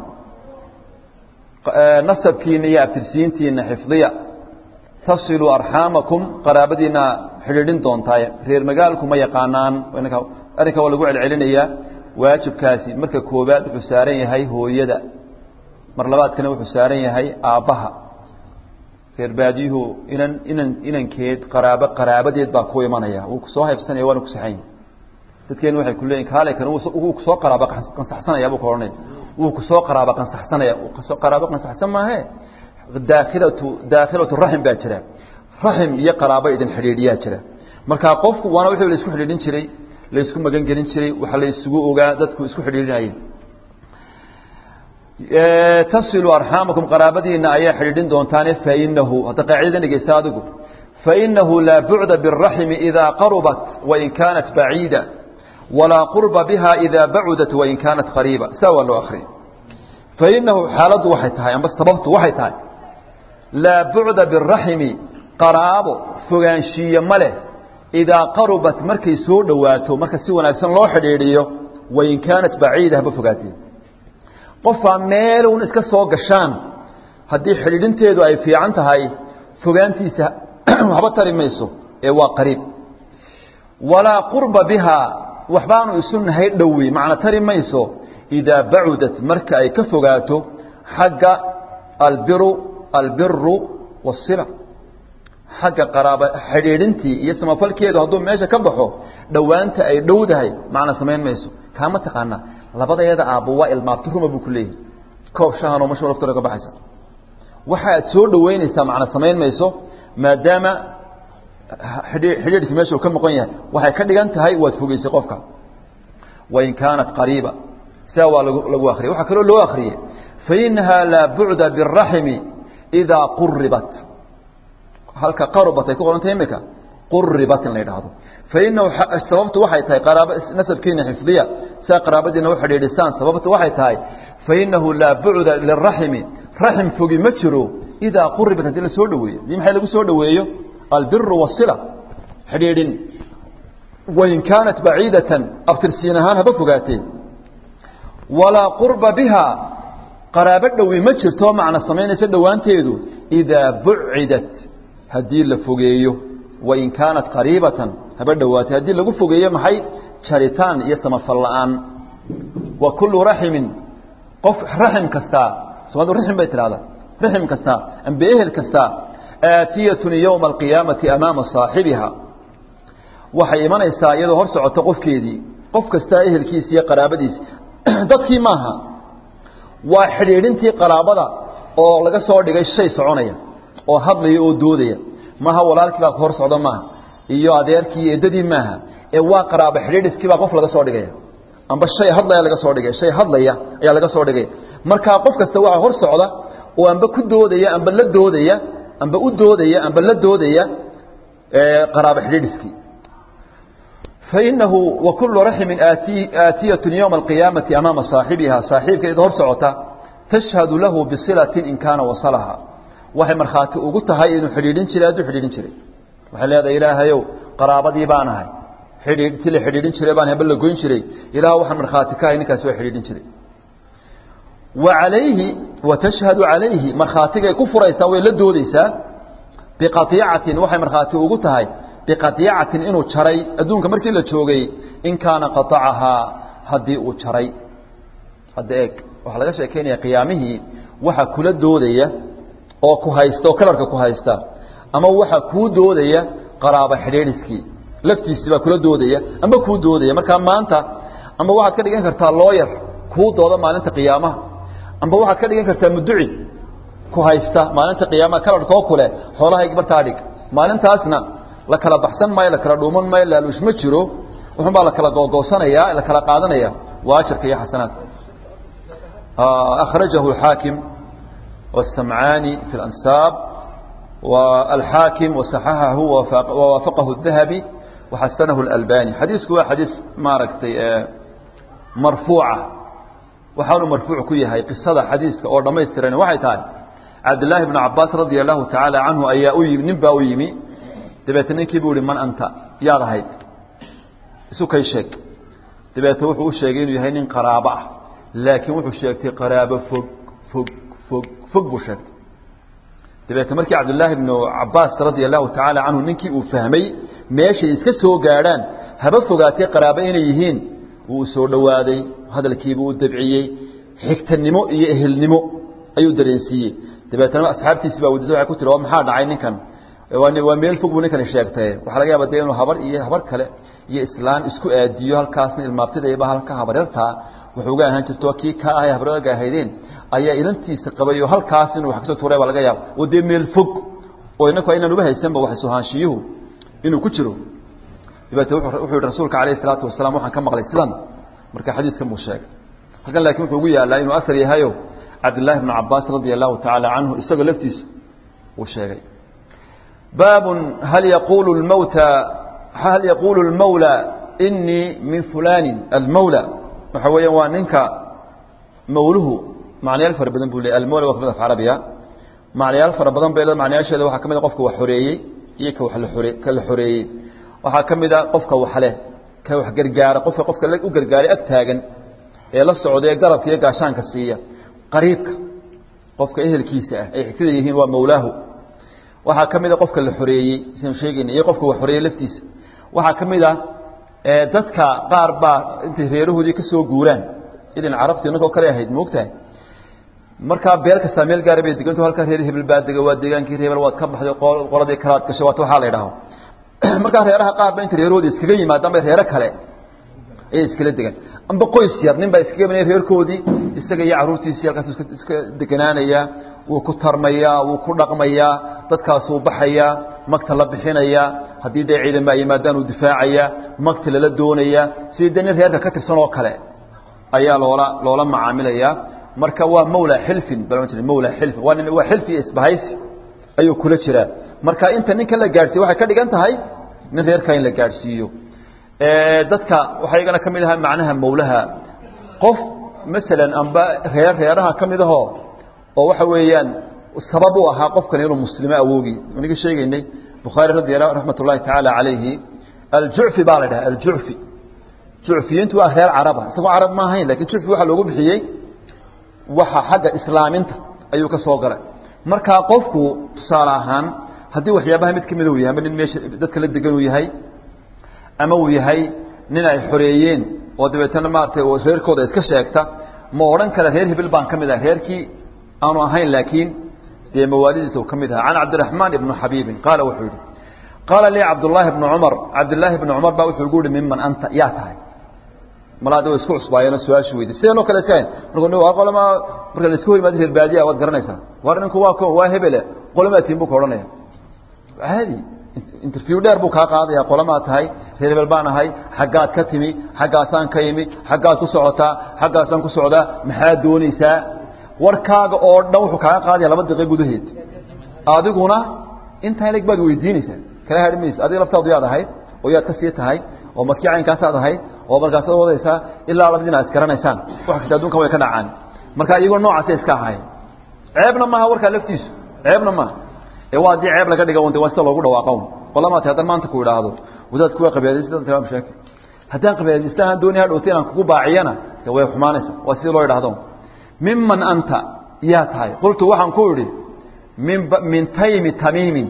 nasabkiina iyo abtirsiintiina xifdiya tasiluu arxaamakum qaraabadiina xidhiidhin doontaay reer magaalku ma yaqaanaan arrinka waa lagu celcelinayaa waajibkaasi marka koobaad wuxuu saaran yahay hooyada mar labaadkana wuxuu saaran yahay aabbaha reer baadiyuhu inan inan inankeed qaraabo qaraabadeed baa ku imanaya wuu kusoo haybsanaya waana ku saxan yahay dadkeenu waxay ku leeyihin kaale kan wuu kusoo qaraabo qansaxsanaya buu ka odhanaya wuu kusoo qaraabo qansaxsanaya kusoo qaraabo qansaxsan maahe daakhilatu daakhilatu raxim baa jira raxim iyo qaraabo idin xidhiidhiyaa jira marka qofku waana wixii la isku xidhiidhin jiray la isku magan gelin jiray waxa la isugu ogaa dadku isku xidhiidhinayeen tasilu arxaamakum qaraabadiina ayaa xidhiidhin doontaane fainahu hadda qaacidada dhegeysta adigu fainahu laa bucda biraximi idaa qarubat wain kaanat baciida walaa qurba biha idaa bacudat wain kaanat qariiba saa waa loo akriya fainahu xaaladdu waxay tahay amba sababtu waxay tahay laa bucda biraximi qaraabo fogaanshiiye ma leh idaa qarubat markay soo dhowaato marka si wanaagsan loo xidhiidhiyo wain kaanat baciida haba fogaatee qofaa meelun iska soo gashaan haddii xidhiidhinteedu ay fiican tahay fogaantiisa waxba tari mayso ee waa qariib walaa qurba bihaa waxbaanu isu nahay dhowi macna tari mayso idaa bacudat marka ay ka fogaato xagga albiru albiru wasila xagga qaraaba xidhiidhintii iyo samafalkeedu hadduu meesha ka baxo dhowaanta ay dhowdahay macna samayn mayso kaama taqaanaa labadayada aabbo waa ilmaabti ruma buu ku leeyahay koob shahanoo mashu laftooda ka baxaysa waxa aad soo dhoweynaysaa macna samayn mayso maadaama xidhiidhkii meesha uu ka maqan yahay waxay ka dhigan tahay waad fogeysay qofka wain kaanat qariiba sidaa waa lagu akriyay waxaa kaloo loo akriyey fainahaa laa bucda biraximi idaa quribat halka qarubat ay ku qorantay imika quribat in la yidhaahdo fainahu sababtu waxay tahay qaraaba nasabkiina xifdiya sidaa qaraabadiina u xidhiidhisaan sababtu waxay tahay fainahu laa bucda liraximi raxim fogi ma jiro idaa quribat haddii la soo dhoweeyo dii maxay lagu soo dhoweeyo albiru wasila xidhiidhin wain kaanat baciidatan abtirsiin ahaan haba fogaatee walaa qurba biha qaraabo dhowi ma jirto macna samaynaysa dhowaanteedu idaa bucidat haddii la fogeeyo wain kaanat qariibatan haba dhowaatay haddii lagu fogeeyo maxay jaritaan iyo samafal la'aan wa kullu raximin qof raxim kastaa somaalidu raxim bay tidhahdaa raxim kastaa amba ehel kastaa aatiyatun yowma alqiyaamati amaama saaxibiha waxay imanaysaa iyadoo hor socoto qofkeedii qof kastaa ehelkiisi iyo qaraabadiisi dadkii maaha waa xidhiidhintii qaraabada oo laga soo dhigay shay soconaya oo hadlaya oo doodaya maaha walaalkii baa hor socda maaha iyo adeerkii iyo eddadii maaha ee waa qaraabo xidhiidhiskii baa qof laga soo dhigaya amba shay hadlaya laga soo dhigaya shay hadlaya ayaa laga soo dhigaya markaa qof kasta waa hor socda oo amba ku doodaya amba la doodaya amba u doodaya amba la doodaya qaraabo xidhiidhiskii fainahu wakulu raximin aatiyatu ywma alqiyaamati amaama saaxibiha saaxiibkeeda hor socota tashhadu lahu bisilatin in kaana wasalaha waxay markhaati ugu tahay inuu xidhiidhin jiray hadduu xidhiidhin jiray waxay leedahay ilaahayow qaraabadii baan ahay xidhiid ti la xidhiidhin jiray baan haba la goyn jiray ilaah waxaan markhaati ka ahay ninkaasi waa xidhiidhin jiray wa calayhi wa tashhadu calayhi markhaatigay ku furaysaa way la doodeysaa biqaiicatin waxay markhaati ugu tahay biqaiicatin inuu jaray adduunka markii la joogay in kaana qaacahaa haddii uu jaray hadda eeg waxaa laga sheekeynaya qiyaamihii waxa kula doodaya oo ku haysta oo kalarka ku haysta ama waxa kuu doodaya qaraaba xidhiidhiskii laftiisii baa kula doodaya amba kuu doodaya markaa maanta amba waxaad ka dhigan kartaa looyar kuu dooda maalinta qiyaamaha amba waxaad ka dhigan kartaa muduci ku haysta maalinta qiyaamaha kalarkoo kule xoolahaygi bartaa dhig maalintaasna la kala baxsan maayo la kala dhuuman maayo laaluush ma jiro wuxun baa la kala googoosanaya la kala qaadanaya waa ajarka iyo xasanaadka akhrajahu xaakim والسمعاني في الأنساب والحاكم وصححه ووافقه الذهبي وحسنه الألباني حديث هو حديث ماركتي مرفوعة وحاول مرفوع كيه هاي قصة حديث أو ما يسترين وحي تعالى عبد الله بن عباس رضي الله تعالى عنه أي أيم نبا أيمي دبيتني كيبولي من أنت يا رهيد سو كي شك دبيت وحو الشيقين يهين قرابة لكن وحو الشيقتي قرابة فوق فوق فوق fog buu sheegtay dabeetna markii cabdullaahi bnu cabaas radia allahu tacaala canhu ninkii uu fahmay meeshay iska soo gaadhaan haba fogaatee qaraabo inay yihiin wuu soo dhowaaday hadalkiibuu u dabciyey xigtanimo iyo ehelnimo ayuu dareensiiyey dabeetna asxaabtiisi baa weydiisay waxay ku tiri waa maxaa dhacay ninkan waa meel fog buu ninkani sheegtay waxaa laga yaaba dee inuu habar iyo habar kale iyo islaan isku aadiyo halkaasna ilmaabtidayba halka habaryartaa wuxuu uga ahaan jirto kii ka ahay habraaga ahaydeen ayaa ilantiisa qabay oo halkaas inuu wax kasoo tuuray baa laga yaaba oo dee meel fog oo inaku aynaan uba haysanba wax suhaanshiyuhu inuu ku jiro dabeete wuxuu yihi rasuulka calayhi salaatu wasalaam waxaan ka maqlay sidan marka xadiiskan buu sheegay halkan laakiin wuxuu ugu yaalaa inuu asar yahayo cabdillaahi bnu cabaas radia allahu tacaala canhu isagoo laftiisa uu sheegay baabun hal yaquulu lmawta hal yaquulu lmawla inii min fulaanin almawla waxa weeyaan waa ninka mawluhu macnayaal fara badan buu leey almawla waa kamid af carabiya macnayaal fara badan bay macnayaasheeda waxaa ka mid a qofka wax xoreeyey iyo ka wax la xore ka la xoreeyey waxaa ka mid a qofka wax leh ka wax gargaara qofka qofka u gargaaray ag taagan ee la socda ee garabka iyo gaashaanka siiya qariibka qofka ehelkiisa ah ay xigtada yihiin waa mawlaahu waxaa ka mid a qofka la xoreeyey sianu sheegayna iyo qofka wax xoreeyey laftiisa waxaa ka mid a dadka qaar baa intay reerahoodii ka soo guuraan idin carabti ninkoo kale ahayd moogtahay markaa beel kastaa meel gaara bay deganto halkaa reer hebel baa dega waa deegaankii hebel waad ka baxday qoladii kalaad gashay waat waxaa la idhaho markaa reeraha qaar ba intay reerahoodii iskaga yimaadaan bay reero kale ayay iskala degaan amba qoys yar nin baa iskaga imanaya reerkoodii isaga iyo carruurtiisii halkaas iska deganaanayaa wuu ku tarmayaa wuu ku dhaqmayaa dadkaasuu baxayaa magta la bixinayaa haddii dee ciidan baa yimaadaan uu difaacayaa magta lala doonayaa sidii dee nin reerka ka tirsan oo kale ayaa loola loola macaamilayaa marka waa mawla xilfin bal mawla xilfin waa nin waa xilfi isbahaysi ayuu kula jiraa marka inta ninkan la gaadhsiiyo waxay ka dhigan tahay nin reerka in la gaadhsiiyo dadka waxaa iyagana ka mid ahaa macnaha mawlaha qof masalan amba reer reeraha ka mid ahoo oo waxa weeyaan sabab u ahaa qofkan inuu muslimo awoogi aniga sheegaynay bukhaari radi raxmat ullahi tacaala calayhi aljucfi baa la dhaha aljucfi jucfiyiintu waa reer caraba isagoo carab ma ahayn lakin jucfi waxaa loogu bixiyey waxa xagga islaaminta ayuu ka soo galay markaa qofku tusaale ahaan haddii waxyaabaha mid kamid uu yahay ama nin meesha dadka la degan uu yahay ama uu yahay nin ay xoreeyeen oo dabeetana maaratay reerkooda iska sheegta ma odhan kara reer hebel baan ka mid ah reerkii aanu ahayn laakiin dee mawaalidiisa uu ka mid aha can cabdiraxmaan ibnu xabiibin qaala wuxuu yihi qaala lii cabdullaahi bnu cumar cabdillaahi bnu cumar baa wuxuu igu yihi miman anta yaa tahay malaada way isku cusbaayeenoo su-aashu weydi sideenoo kale iska marka qolama marka la iska hor yimaado reer baadiya waad garanaysaa war ninku waa ko waa hebele qolamaa tiin buu ka odhanaya caadi interview dheer buu kaa qaadaya qolamaa tahay reer hebel baan ahay xaggaad ka timi xaggaasaan ka imi xaggaad ku socotaa xaggaasaan ku socdaa maxaad doonaysaa warkaaga oo dhan wuxuu kaaga qaadaya laba daqiiq gudaheed adiguna intaa ileg baad weydiinaysaa kala hadhi maysa adiga laftaadu yaad ahayd oo yaad ka sii tahay oo markii caynkaasaad ahayd oo markaasaad wadaysaa ilaa labadiina ad isgaranaysaan wax kasta adunkan way ka dhacaan marka iyagoo noocaasay iska ahaayeen ceebna maaha warkaa laftiisu ceebna maaha ee waa haddii ceeb laga dhiga un de waa sida loogu dhawaaqo qolamaati haddaan maanta ku idhaahdo wadaad kuwa qabyaalaysta waa mashaakil haddaan qabyaalaysta aan dooni hadhowta inaan kugu baaciyana de way xumaanaysa waa sidii loo idhahdo miman anta yaa tahay qultu waxaan ku idhi min min taymi tamiimin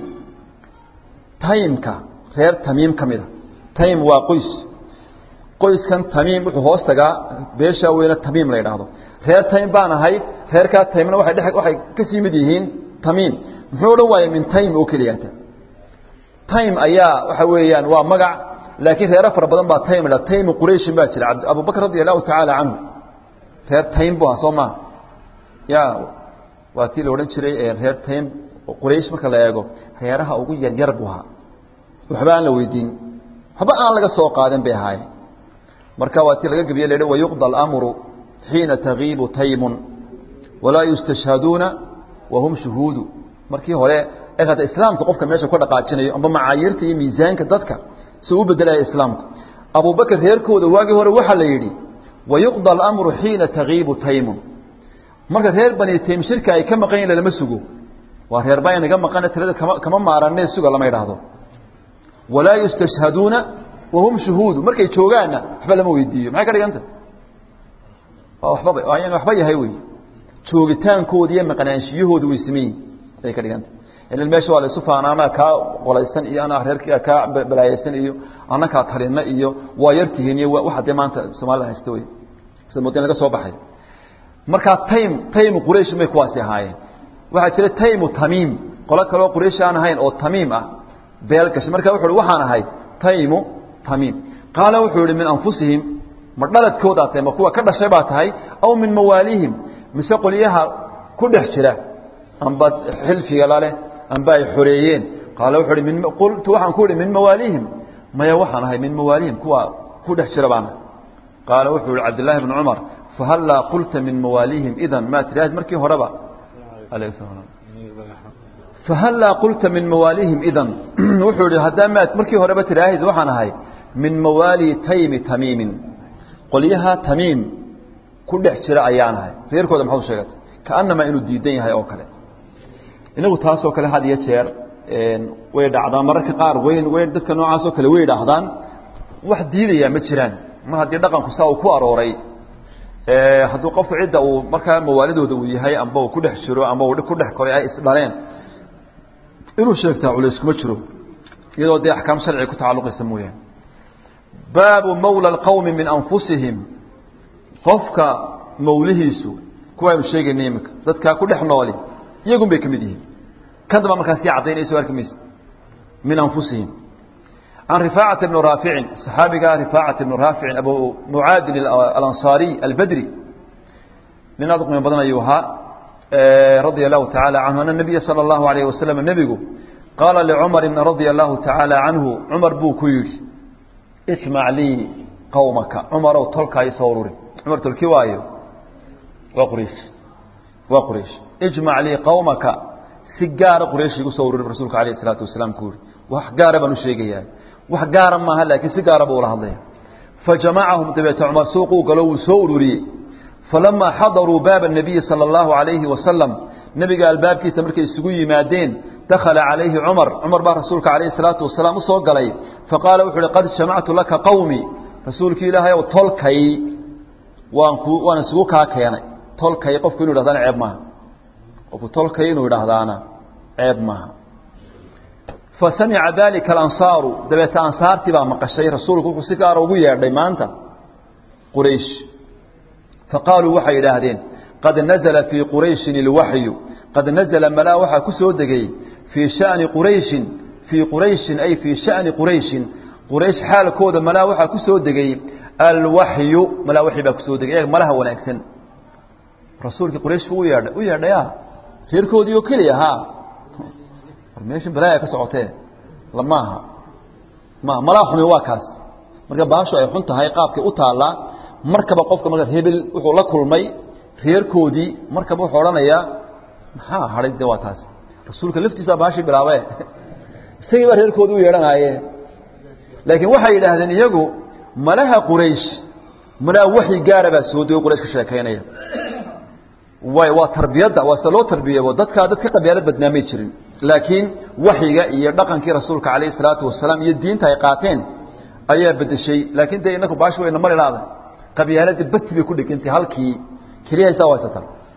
taymka reer tamiim ka mida taym waa qoys qoyskan tamiim wuxuu hoos tagaa beeshaa weyne tamiim la yidhaahdo reer taym baan ahay reerkaa taymna waay dhe waxay kasii mid yihiin tamiim muxuu odhan waayey min taym oo keliyata taym ayaa waxa weeyaan waa magac laakiin reero fara badan baa taym la taymu qurayshin baa jira abubakr radi allahu tacaala canhu reer taym bu ahaa soo maa ya waa tii la odhan jiray reer taym quraysh marka la eego reeraha ugu yaryar buu ahaa waxba aan la weydiin waxba aan laga soo qaadan bay ahaayeen marka waa tii laga gebiye la wayuqda alamru xiina tagiibu taymun walaa yustashhaduuna wahum shuhuudu markii hore hata islaamka qofka meesha ka dhaqaajinayo amba macaayiirta iyo miisaanka dadka si u bedelaya islaamku abubakr reerkooda waagii hore waxaa la yidhi wayuqda alamru xiina tagiibu taymun marka reer bani taym shirka ay ka maqan yihin lama sugo waa reer baa inaga maqane tirada kama kama maaranee suga lama idhaahdo walaa yustashhaduuna wahum shuhuudu markay joogaanna waxba lama weydiiyo maxay ka dhiganta wababa yan waxba yahay wey joogitaankooda iyo maqnaanshiyahooda way sameyin ayay ka dhiganta ilan meesha waa la isu faana anaa kaa qolaysan iyo anaa reerka kaa balaayaysan iyo ana kaa talina iyo waa yartihiin iyo waxa dee maanta soomaalida haysta wey sida moodin laga soo baxay markaa taym taymu quraysh may kuwaasi ahaayeen waxaa jira taymu tamiim qolo kaleo quraysh aan ahayn oo tamiim ah beel gashay marka wuxu uhi waxaan ahay taymu tamiim qaala wuxuu yihi min anfusihim ma dhaladkoodaa tahay ma kuwa ka dhashay baa tahay aw min mawaalihim mise qolyaha ku dhex jira amba xilfiga laleh amba ay xoreeyeen qaala wuxuu hi min qultu waxaan ku ihi min mawaalihim maya waxaan ahay min mawaalihim kuwa ku dhex jira baan ahay qaala wuxuu yihi cabdillaahi bnu cumar fahallaa qulta min mawaalihim idan maa tiraahid markii horeba alayh salam fahallaa qulta min mawaalihim idan wuxuu yihi haddaa maad markii horeba tiraahid waxaan ahay min mawaali taymi tamiimin qolyaha tamiim ku dhex jira ayaan ahay reerkooda maxaad sheegatay kaanamaa inuu diidan yahay oo kale inagu taasoo kale had iyo jeer way dhacdaan mararka qaar weyn weyn dadka noocaasoo kale way dhaahdaan wax diidayaa ma jiraan mar haddii dhaqanku saa uu ku arooray hadduu qofku cidda uu markaa mawaalidooda uu yahay amba uu ku dhex jiro amba uu ku dhex koray ay isdhaleen inuu sheegtaa culays kuma jiro iyadoo dee axkaam sharciga ku tacalluqaysa mooyaane baabu mawla alqowmi min anfusihim qofka mawlihiisu kuwaaynu sheegayna iminka dadkaa ku dhex nooli iyagun bay ka mid yihiin kan damba markaa sii caddaynayso arki maysa min anfusihim can rifaacata bni raaficin saxaabiga rifaacata bni raaficin abu mucaadin alansaariy albadri nin aad u qiimo badan ayuu ahaa radia allahu tacaala canhu ana nabiya sala allahu alayh wasalam nebigu qaala licumarin radia allahu tacaala canhu cumar buu ku yidhi ijmac lii qowmaka cumarow tolkaa isoo ururi cumar tolki waayo waa quraysh waa quraysh ijmac lii qowmaka si gaara quraysh igu soo ururi rasuulka alayh isalaatu wasalaam ku yihi wax gaara baan u sheegayaa wax gaara maaha laakiin si gaara buu ula hadlaya fajamacahum dabeete cumar suuquu galo wuu soo ururiyey falamaa xadaruu baaba الnabiyi salى اllahu alayhi wasalam nebiga albaabkiisa markay isugu yimaadeen dakhala calayhi cumar cumar baa rasuulka alayh الsalaatu wasalaam usoo galay faqaala wuxu uhi qad jamactu laka qowmi rasuulki ilaahay ow tolkay waan ku waan isugu kaa keenay tolkay qofku inu yidhahdana ceeb maaha qofku tolkay inuu yidhaahdaana ceeb maaha fasamica dalika alansaaru dabeete ansaartii baa maqashay rasuulku wuxuu si gaara ugu yeedhay maanta quraysh faqaaluu waxay idhaahdeen qad nazla fii qurayshin ilwaxyu qad nazla malaa waxaa ku soo degay fii shani qurayshin fii qurayshin ay fii shani qurayshin quraysh xaalkooda malaa waxaa ku soo degay alwaxyu malaa waxyi baa kusoo degay malaha wanaagsan rasuulkii quraysh u yeedhay u yeedhaya reerkoodii oo keliya ha war meeshan balaaya ka socotee lamaaha ma malaa xumi waa kaas marka baashu ay xun tahay qaabkay u taallaa markaba qofka marka hebel wuxuu la kulmay reerkoodii markaba wuxuu odhanayaa maxaa hadhay de waa taas rasuulka laftiisaa baashii bilaabe isagii baa reerkoodii u yeedhanaaye laakiin waxay yidhaahdeen iyagu malaha quraysh malaa waxyi gaara baa soo dego quraysh ka sheekaynaya way waa tarbiyadda waa sida loo tarbiyabo dadkaa dad ka qabyaalad badnaamay jirin laakiin waxyiga iyo dhaqankii rasuulka calayhi salaatu wasalaam iyo diinta ay qaateen ayaa bedeshay laakiin dee inaku baashi wayna mari laada qabyaaladii bati bay ku dhegantay halkii keliya haysaa haysata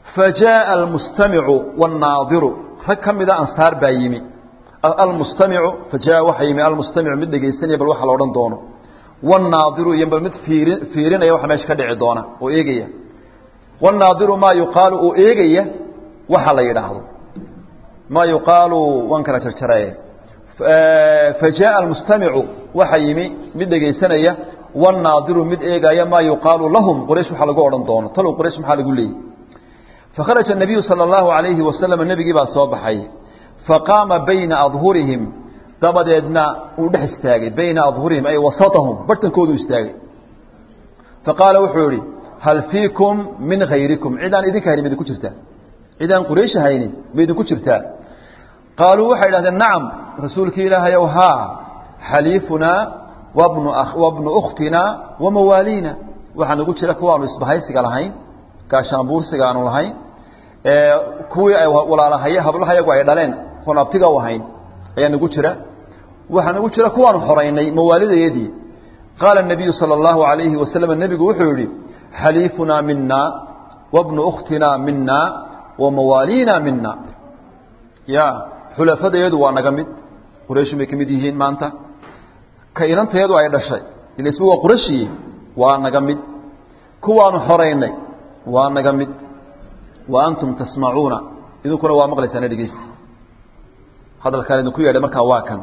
fajaءa almustamicu wاnnaadiru rag ka mida ansaar baa yimi almustamicu fajaءa waxaa yimi almustamicu mid dhegaysanaya bal waxa la odhan doono wاnnaadiru iyo bal mid fiirin fiirinaya waxa meesha ka dhici doona oo eegaya wاnnaadiru maa yuqaalu oo eegaya waxa la yidhaahdo maa yuqaalu waan kala jarjaraye fajaءa almustamicu waxa yimi mid dhegaysanaya wاnnaadiru mid eegaya maa yuqaalu lahum quraysh waxa lagu odhan doono talow quraysh maxaa lagu leeyay fakharaja الnabiyu salى اllahu عalayhi wasalam nebigii baa soo baxay faqaama bayna adhurihim dabadeedna uu dhex istaagay bayna adhurihim ay wasatahum bartankoodu istaagay faqaala wuxuu yihi hal fiikum min hayrikum cidaan idinka haynin ma idinku jirtaa cidaan quraysh haynin ma idinku jirtaa qaaluu waxay idhahdeen nacam rasuulkii ilaahayow haa xaliifunaa wabnu wabnu ukhtina wamawaaliina waxaa nagu jira kuwaanu isbahaysiga lahayn gaashaanbuursiga aanu lahayn kuwii ay walaalahaye hablahayagu ay dhaleen kuwan abtiga u ahayn ayaa nagu jira waxaa nagu jira kuwaanu xoraynay mawaalidayadii qaala الnabiyu salى اllahu عalayhi wasalam nebigu wuxuu yihi xaliifunaa mina wabnu ukhtina mina wamawaaliina mina ya xulafadayadu waa naga mid qurayshin bay ka mid yihiin maanta ka inantayadu ay dhashay ila isba waa qurashiye waa naga mid kuwaanu xoraynay waa naga mid wa antum tasmacuuna idinkuna waa maqlaysaana dhegeysta hadalkaan idinku yeedhay markaa waa kan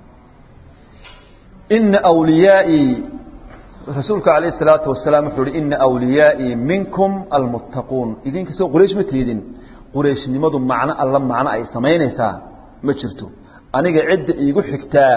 ina wliyaai rasuulku alayh الsalaatu wasalaam wuxuu uhi ina wliyaai minkum almuttaquun idinkasoo quraysh ma tiidin qurayshnimadu macno alla macno ay samaynaysaa ma jirto aniga cidda iigu xigtaa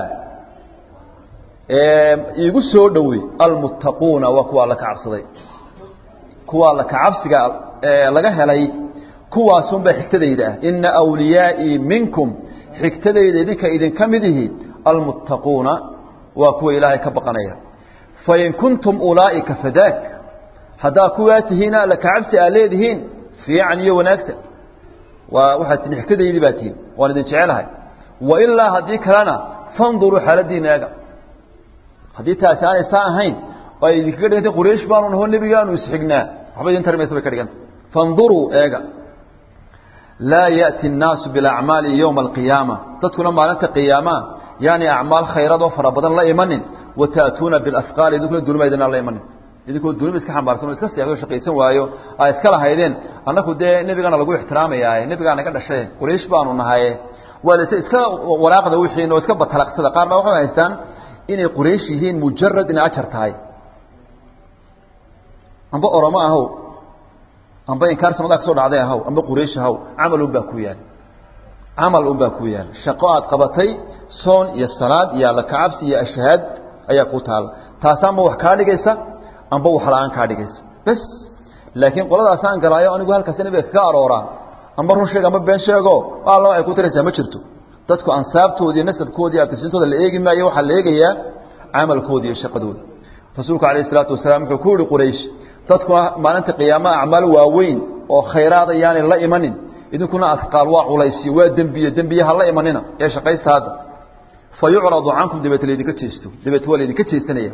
iigu soo dhowey almuttaquuna waa kuwa alla ka cabsaday kuwa alla ka cabsiga laga helay kuwaasunbaa xigtadayda ah ina wliyaai minkum xigtadayda idinka idinka mid ihi almuttaquuna waa kuwa ilaahay ka baqanaya fain kuntum ulaa'ika fadaak haddaa kuwaa tihiina alla ka cabsi aa leedihiin fiican iyo wanaagsan waa waxaad tihin xigtadaydii baa tihin waan idin jecelahay wailaa haddii kalena fanduruu xaaladiina eega haddii taasi aanay saa ahayn oo ay idinkaga dhigantay quraysh baanu naho nebigaanu isxignaa waxba idin tari maysa bay ka dhiganta fanduruu eega laa ya'ti الnaasu biاlacmaali yowma alqiyaama dadkuna maalinta qiyaamaha yaani acmaal khayradoo fara badan la imanin wata'tuuna biاlafqaali idinkuna dunima idinaan la imanin idinkoo dunima iska xambaarsan oo iska seexdo shaqaysan waayo aa iska lahaydeen annaku dee nebigana lagu ixtiraamayaaye nebigaa naga dhashay quraysh baanu nahaye waa lase iska waraaqda wixiin oo iska batalaqsada qaar baa waxay haystaan inay quraysh yihiin mujarad inay ajar tahay amba oromo ahow amba inkaar samadaa kasoo dhacday ahow amba quraysh ahow camal un baa ku yaal camal un baa ku yaal shaqo aad qabatay soon iyo salaad iyo alla kacabsi iyo ashhaad ayaa ku taala taasa amba wax kaa dhigaysa amba wax la-aan kaa dhigaysa bes laakiin qoladaasaan galaayo anigu halkaas nabiga kaga arooraa amba run sheeg amba been sheego alla ay ku taraysaa ma jirto dadku ansaabtoodi nasabkoodi abtisintooda la eegi maayo waxaa la eegayaa camalkooda iyo shaqadooda rasuulku alayh isalaatu wasalaam wuxuu ku yihi quraysh dadkuna maalinta qiyaamaha acmaal waaweyn oo khayraada yaanay la imanin idinkuna afqaal waa culaysiyo waa dembiye dembiye ha la imanina ee shaqaysta hadda fa yucradu cankum dabeete laydinka jeesto dabeete waa laydinka jeesanaya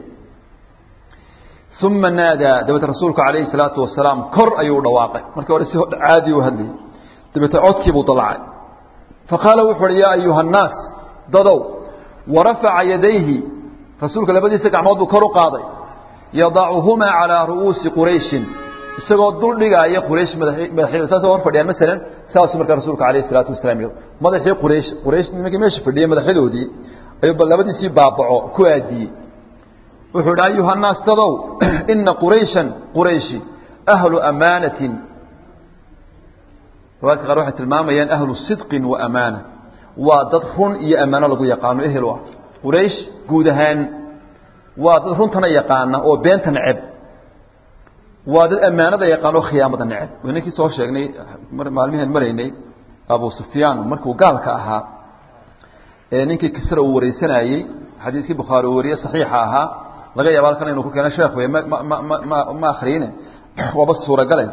uma naadaa dabeete rasuulku calayhi salaatu wasalaam kor ayuu dhawaaqay markii hore si caadi u hadlayay dabeete codkiibuu dalacay faqaala wuxu uhi yaa ayuha annaas dadow warafaca yadayhi rasuulka labadiisa gacmood buu kor u qaaday yadacuhumaa calaa ru'uusi qurayshin isagoo dul dhigaaya quraysh madaxyada saasoo hor fadhiyaan masalan saasuu markaa rasuulka alayh isalaatu wasalaam yidhi madaxii quraysh quraysh nimankii meesha fadhiyay madaxyadoodii ayuu labadiisii baabaco ku aadiyey wuxuu idhi ayuha annaas dadow ina qurayshan qurayshi ahlu amaanatin riwaadka qaar waxay tilmaamayaan ahlu sidqin wa amaana waa dad run iyo ammaano lagu yaqaano ehel u ah quraysh guud ahaan waa dad runtana yaqaana oo beenta neceb waa dad ammaanada yaqaan oo khiyaamada neceb waynankii soo sheegnay maalmiheen maraynay abu sufyaan markuu gaalka ahaa ee ninkii kisra uu wareysanayey xadiiskii bukhaari uu wariye saxiixa ahaa laga yaaba halkan inuu ku keeno sheekh wey ma ma ma ma ma akriyine waaba suuragale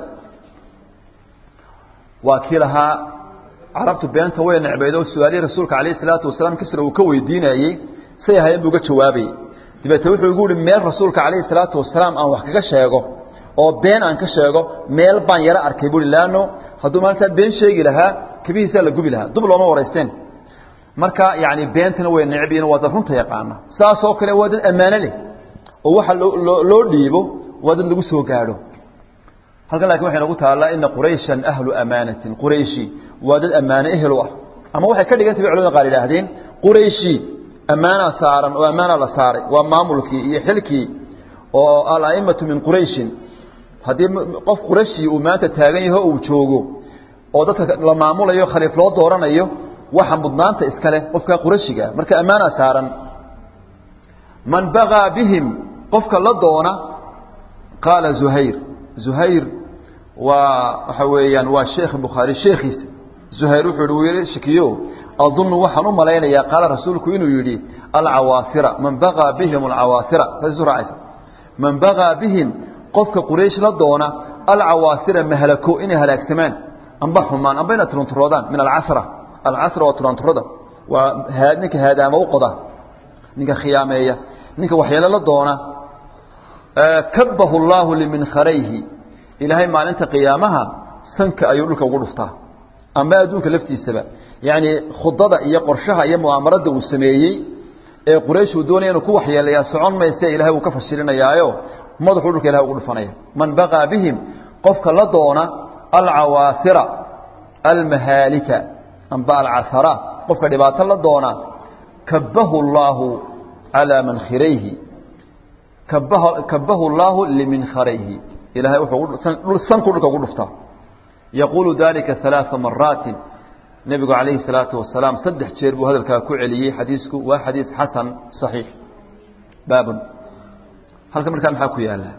waa kii lahaa carabtu beenta way necbeyd oo su-aalihii rasuulka calayh isalaatu wasalaam kisra uu ka weydiinayey say ahayen buu ga jawaabayey dabeete wuxuu igu yihi meel rasuulka calayhi salaatu wasalaam aan wax kaga sheego oo been aan ka sheego meel baan yaro arkay buui laano hadduu maalintaa been sheegi lahaa kabihiisaa la gubi lahaa dub looma waraysteen marka yani beentana way necbiin waa dad runta yaqaana saasoo kale waa dad ammaano leh oo waxa loo dhiibo waa dad lagu soo gaadho halkan lakin waxay nagu taallaa ina qurayshan ahlu amaanatin qurayshi waa dad ammaano ehel u ah ama waxay ka dhigantay bay culamada qaar yidhaahdeen qurayshi ammaanaa saaran oo ammaanaa la saaray waa maamulkii iyo xilkii oo ala'immatu min qurayshin haddii qof qurayshi uu maanta taagan yaho uu joogo oo dadka la maamulayo khaliif loo dooranayo waxa mudnaanta iska leh qofka qurashiga marka ammaanaa saaran man bagaa bihim qofka la doona qaala zuhayr zuhayr waa waxa weeyaan waa sheekh bukhaari sheekhiisa zuhayr wuxuu yihi shakiyo adunnu waxaan u malaynayaa qaala rasuulku inuu yidhi alcawaafira man bagaa bihim alcawaafira saas raacaysa man bagaa bihim qofka quraysh la doona alcawaafira mahlako inay halaagsamaan amba xumaan amba inay turunturoodaan min alcasra alcasra waa turanturada waa ninka haadaama u qoda ninka khiyaameeya ninka waxyeelo la doona kabahu llaahu liminkarayhi ilaahay maalinta qiyaamaha sanka ayuu dhulka ugu dhuftaa amba adduunka laftiisaba yacni khudada iyo qorshaha iyo mu'aamarada uu sameeyey ee quraysh uu doonaya inuu ku waxyeelayaa socon mayse ilahay uu ka fashilinayaayo madaxuu dhulka ilahay ugu dhufanaya man bagaa bihim qofka la doona alcawaafira almahaalika amba alcasara qofka dhibaato la doona kabahu llaahu calaa mankhirayhi kabahu llaahu liminkarayhi ilahay wuxuu sanku dhulka ugu dhuftaa yaquulu dalika ثalaaثa maraatin nebigu calayhi الsalaatu wasalaam saddex jeer buu hadalkaa ku celiyey xadiisku waa xadiis xasan صaxiix baabun halka markaa maxaa ku yaala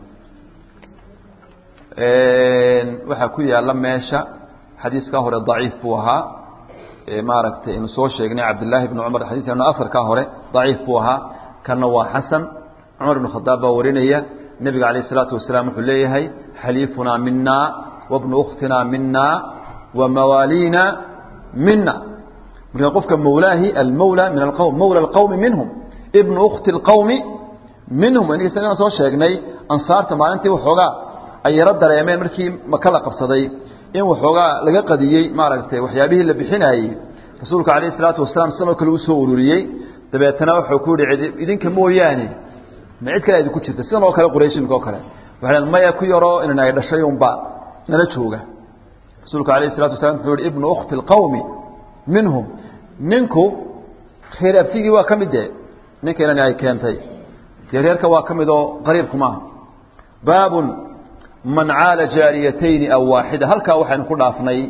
waxaa ku yaala meesha xadiiskaa hore daciif buu ahaa maaragtay inu soo sheegnay cabdillaahi bni cumar xadiiskanu afarkaa hore daciif buu ahaa kanna waa xasan cumar ibn khadaab baa warinaya nebiga calayh isalaatu wasalaam wuxuu leeyahay xaliifunaa mina wabnu ukhtinaa mina wa mawaaliina mina marka qofka mawlaahi almawla min alqowm mawla alqowmi minhum ibnu ukhti alqowmi minhum in isagana soo sheegnay ansaarta maalintii waxoogaa ay yaro dareemeen markii maka la qabsaday in waxoogaa laga qadiyey maaragtay waxyaabihii la bixinaayey rasuulka calayh isalaatu wasalaam sanoo kale u soo ururiyey dabeetana wuxuu ku yihi idinka mooyaane ma cid kale idinku jirta sidan oo kale qurayshinka oo kale waxay maya ku yaroo inan ay dhashay unba nala jooga rasuulka alayh isalatu wasalam wuxuu yihi ibnu ukhti alqawmi minhum ninku reer abtigii waa ka mid de ninka inani ay keentay dee reerka waa ka mid oo qariibku maaha baabun man caala jaariyatayni aw waaxida halkaa waxaynu ku dhaafnay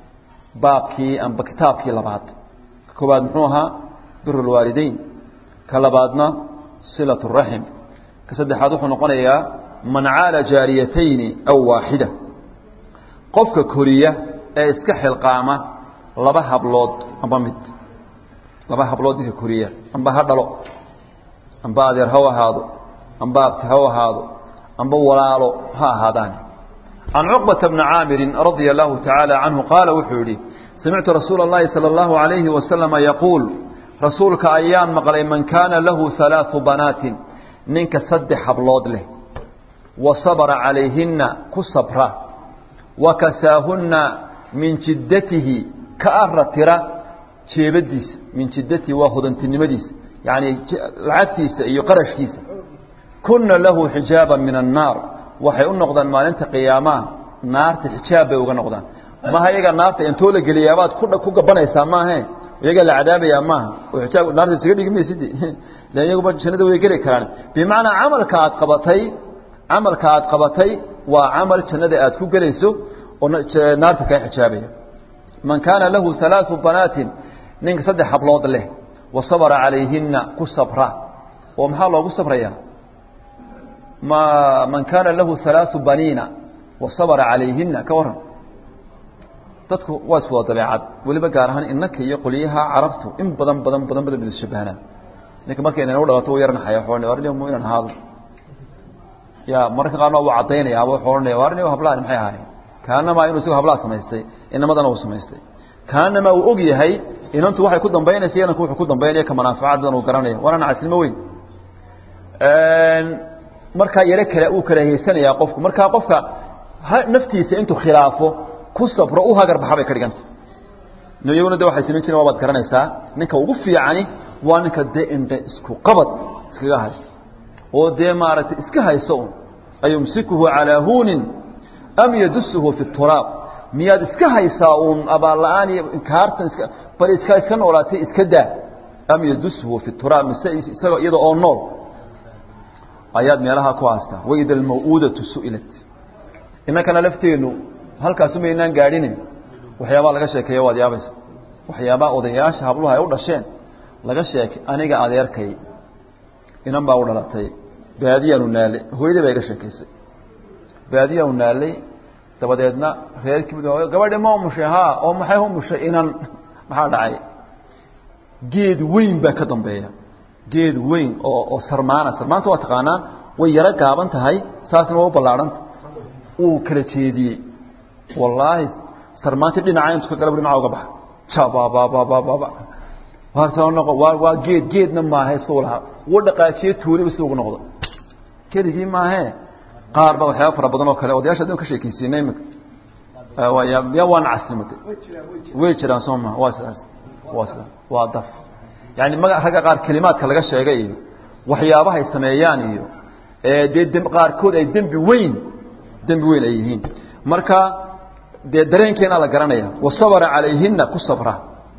baabkii amba kitaabkii labaad ka koobaad muxuu ahaa bir lwaalideyn ka labaadna silaة الraxim ka saddexaad wuxuu noqonayaa man caala jaariyatayni aw waaxida qofka koriya ee iska xilqaama laba hablood amba mid laba hablood ninka koriya amba ha dhalo amba adeer ha ahaado amba abti ha ahaado amba walaalo ha ahaadaan can cuqbata bni caamirin radia allahu tacaala canhu qaala wuxuu yihi samictu rasuula اllahi salى اllahu alayhi wasalama yaquul rasuulka ayaan maqlay man kaana lahu halaaثu banaatin ninka saddex hablood leh wa sabra calayhina ku sabra wa kasaahunna min jiddatihi ka ara tira jeebadiisa min jiddatihi waa hodantinimadiisa yacni lacagtiisa iyo qarashkiisa kunna lahu xijaaba min annaar waxay u noqdaan maalinta qiyaamaha naarta xijaab bay uga noqdaan maha iyaga naarta intoo la geliyaabaad ku gabanaysaa maahe iyaga la cadaabayaa maaha oo xijaab naarta isaga dhigi maysid lan iyaguba jannada way geli karaan bimacnaa camalka aad qabatay camalka aad qabatay waa camal jannada aad ku gelayso oo naarta kaa xijaabaya man kaana lahu halaaثu banaatin ninka saddex hablood leh wa sabra calayhina ku sabra oo maxaa loogu sabraya ma man kaana lahu halaaثu baniina wa sabra calayhina ka waran dadku waa is wada dabeecad weliba gaar ahaan inaka iyo qolyaha carabtu in badan badan badan badanisshabahanaan ninka markay inanu dhalato u yaranaxaya ohanay warnimo inaan ahaado ya mararka qaarna wuu caddaynaya aba wuxuu ohanaya warnimo hablahan maxay ahaayeen kaanamaa inuu isagoo hablaha samaystay inamadana uu samaystay kaanamaa uu og yahay inantu waxay ku dambaynaysa inanku wuxuu ku dambaynaya ka manaafacaad badan uu garanaya waana nacaslimo weyn markaa yaro kale uu karahaysanayaa qofku markaa qofka naftiisa intuu khilaafo ku sabro u hagar baxa bay ka dhiganta iyaguna de waxay samayn jireen waa baad garanaysaa ninka ugu fiicani waa ninka dee indhe isku qabad iskaga haysto oo dee maaragtay iska hayso un ayumsikuhu calaa huunin am yadusuhu fi turaab miyaad iska haysaa uun abaalla-aan iyo inkaartan iska bal iska iska noolaatay iska daa am yadusuhu fi turaab mise isaga iyada oo nool ayaad meelaha ku haastaa waida almaw'uudatu su'ilat innakana lafteennu halkaasumaynaan gaadhine waxyaabaa laga sheekeeya waad yaabaysa waxyaabaa odayaasha habluha ay u dhasheen laga sheekay aniga adeerkay inan baa u dhalatay baadiyaanu naalay hooyadii baa iga sheekaysay baadiyaanu naalay dabadeedna reerkii gabadhi ma umushay haa oo maxay umushay inan maxaa dhacay geed weyn baa ka dambeeya geed weyn oo oo sarmaana sarmaanta waa taqaanaa way yaro gaaban tahay saasna waa u ballaadhanta uu kala jeediyey wallaahi sarmaantii dhinaca intu ka galab dhinaca uga baxa jabababababa waa noqo waa waa geed geedna maahe suu lahaa wuu dhaqaajiye tuuliba si ugu noqdo keligii maahee qaar ba waxyaaba fara badan oo kale odayaasha adin ka sheekaysiinay imika ya waan caslimada way jiraan soo maa waa sidaas waa sidaas waa daf yani maga ragga qaar kelimaadka laga sheegay iyo waxyaabahay sameeyaan iyo dee d qaarkood ay dembi weyn dembi weyn ay yihiin marka dee dareenkeena la garanaya wasabra calayhina ku sabra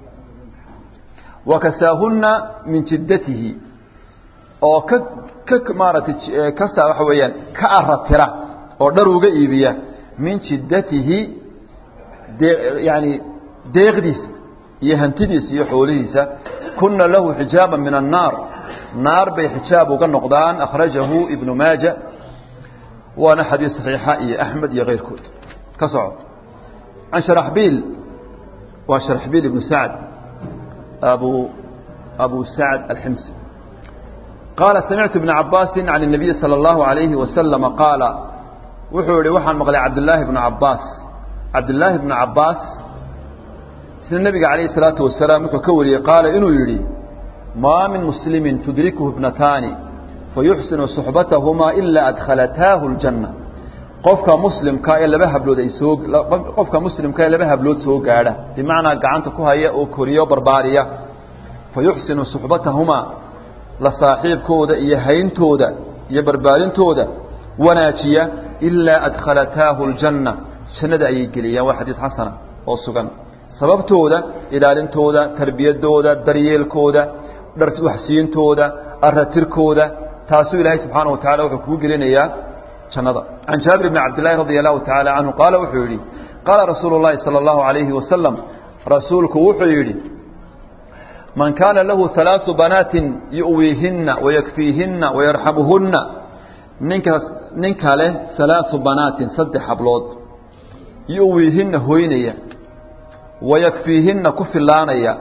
wakasaahuna min jiddatihi oo ka ka maaratay kasa waxa weeyaan ka aratira oo dhar uga iibiya min jiddatihi dee yani deeqdiisa iyo hantidiisa iyo xoolihiisa kuna lahu xijaaba min annaar naar bay xijaab uga noqdaan akhrajahu ibnu maaja waana xadiis saxiixa iyo axmed iyo keyrkood ka soco can sharaxbiil waa sharaxbiil ibnu sacd abu abu sacd alximsi qaala samictu ibna cabaasi can الnabiyi salى اllahu عalayhi wasalama qaala wuxuu yihi waxaan maqlay cabdillaahi bnu cabaas cabdillaahi bnu cabaas sida nebiga calayh الsalaatu wasalaam wuxuu ka wariyey qaala inuu yidhi maa min muslimi tudrikuhu ibnataani fayuxsinu suxbatahumaa ilaa adkhalataahu اljanna qofka muslimka ee laba hablood ay soo qofka muslimka ee laba hablood soo gaadha bimacnaa gacanta ku haya oo koriyo barbaariya fayuxsinu suxbatahumaa la saaxiibkooda iyo hayntooda iyo barbaarintooda wanaajiya ilaa adkhalataahu اljanna jannada ayay geliyaan waa xadiis xasana oo sugan sababtooda ilaalintooda tarbiyadooda daryeelkooda dharwaxsiintooda aratirkooda taasuu ilaahay subxaana wa tacala wuxuu kugu gelinayaa jannada can jaabir bni cabdillahi radi allahu tacaala canhu qaala wuxuu yidhi qaala rasuulu llahi sala allahu alayhi wasalam rasuulku wuxuu yidhi man kaana lahu halaaثu banaatin yu'wiihinna wayakfiihinna wayarxamuhunna ninkaas ninka leh halaaثu banaatin saddex hablood yu'wiihinna hoynaya wayakfiihinna ku filaanaya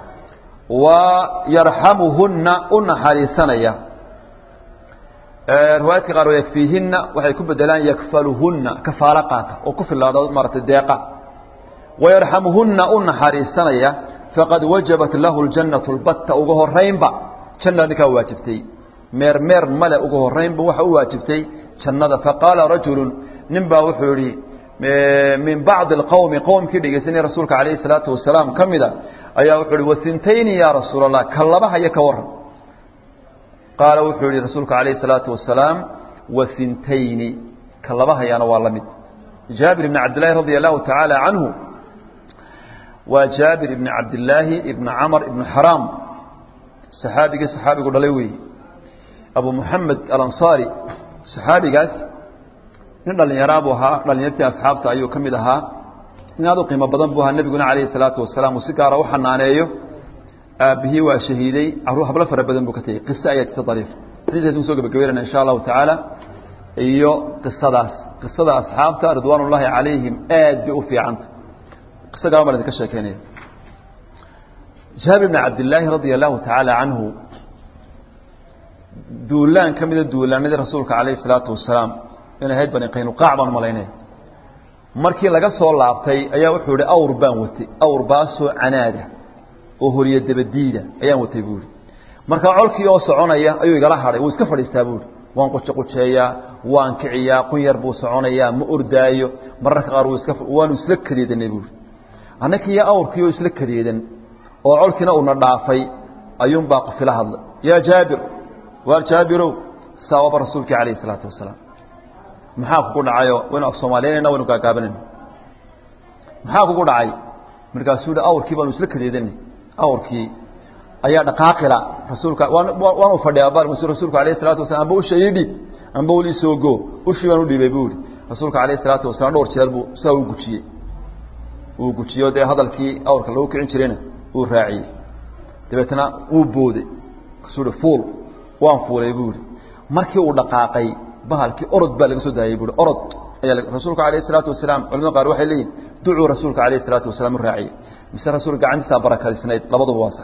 wa yarxamuhunna u naxariisanaya riwaayadka qaar yakfiihinna waxay ku bedelaan yakfaluhunna kafaalo qaata oo ku filaado maaratay deeqa wayarxamuhunna u naxariisanaya faqad wajabat lahu ljannatu lbatta uga horaynba janna ninkaa waajibtay meer meer male uga horaynba waxa u waajibtay jannada faqaala rajulu nin baa wuxuu yihi min bacdi اqowmi qowmkii dhegeysanay rasuulka alayh الsalaatu wasalaam ka mida ayaa wuxuu hi wasintayni ya rasuul الlah ka laba haya ka waran qaala wuxuu yihi rasuulka alayh الsalaatu wasalaam wasintayni ka laba hayaana waa la mid jaabir ibn cabdillahi radi allahu tacaala canhu waa jaabir ibn cabdillaahi ibn camr ibn xaraam saxaabigii saxaabigu dhalay weeye abu muxamed alansaari saxaabigaas nin dhallinyaraa buu ahaa dhallinyartii asxaabta ayuu ka mid ahaa nin aad u qiimo badan buu ahaa nebiguna calayhi salaatu wasalaam uu si gaara u xanaaneeyo aabbihii waa shahiiday carruur hablo fara badan buu ka tegey qiso ayaa jirta dariif xadiiskaas ku soo gabagabeynana insha allahu tacaala iyo qisadaas qisada asxaabta ridwaan ullaahi calayhim aad bay u fiicanta qiso gaban baan idinka sheekeynaya jaabir bn cabdillaahi radia allahu tacaala canhu duulaan ka mida duulaanadii rasuulka calayhi salaatu wasalaam inay ahayd bani qaynuqaac baan malaynaya markii laga soo laabtay ayaa wuxuu ihi awr baan watay awr baasoo canaada oo horiyo dabadiida ayaan watay buuhi markaa colkii oo soconaya ayuu igala hadhay wuu iska fadhiistaa buuhi waan qujequjeeyaa waan kiciyaa qun yar buu soconayaa ma ordaayo mararka qaar iska waanu isla kadeedanay buuri annakiiyo awrkiioo isla kadeedan oo colkiina uuna dhaafay ayuunbaa qofila hadlay yaa jaabir waar jaabirow saawaba rasuulkii calayhi isalaatu wasalaam maxaa kugu dhacayo waynu af soomaaliyanayna waynu gaagaabanayna maxaa kugu dhacay markaasuu hi awrkii baanu isla kadeedanay awrkii ayaa dhaqaaqila rasuulka waanu fadhiyaa bal rasuulku alayh salatu wasalam amba usha ii dhiib amba ul isoo go ushii baan u dhiibay buu ihi rasuulka alayh salaatu wasalaam dhowr jeer buu sidaa u gujiyey uu gujiyo dee hadalkii awrka lagu kicin jirayna uu raaciyey dabeetna wuu booday kasuu hi fuul waan fuulay buu ihi markii uu dhaqaaqay bahalkii orod baa laga soo daayey buui orod ayaa rasuulka alayh salaatu wasalaam culamada qaar waxay leeyihin ducuu rasuulka alayh salaatu wasalaam u raaciyey mise rasuulka gacantiisaa barakalisnayd labaduba waa sax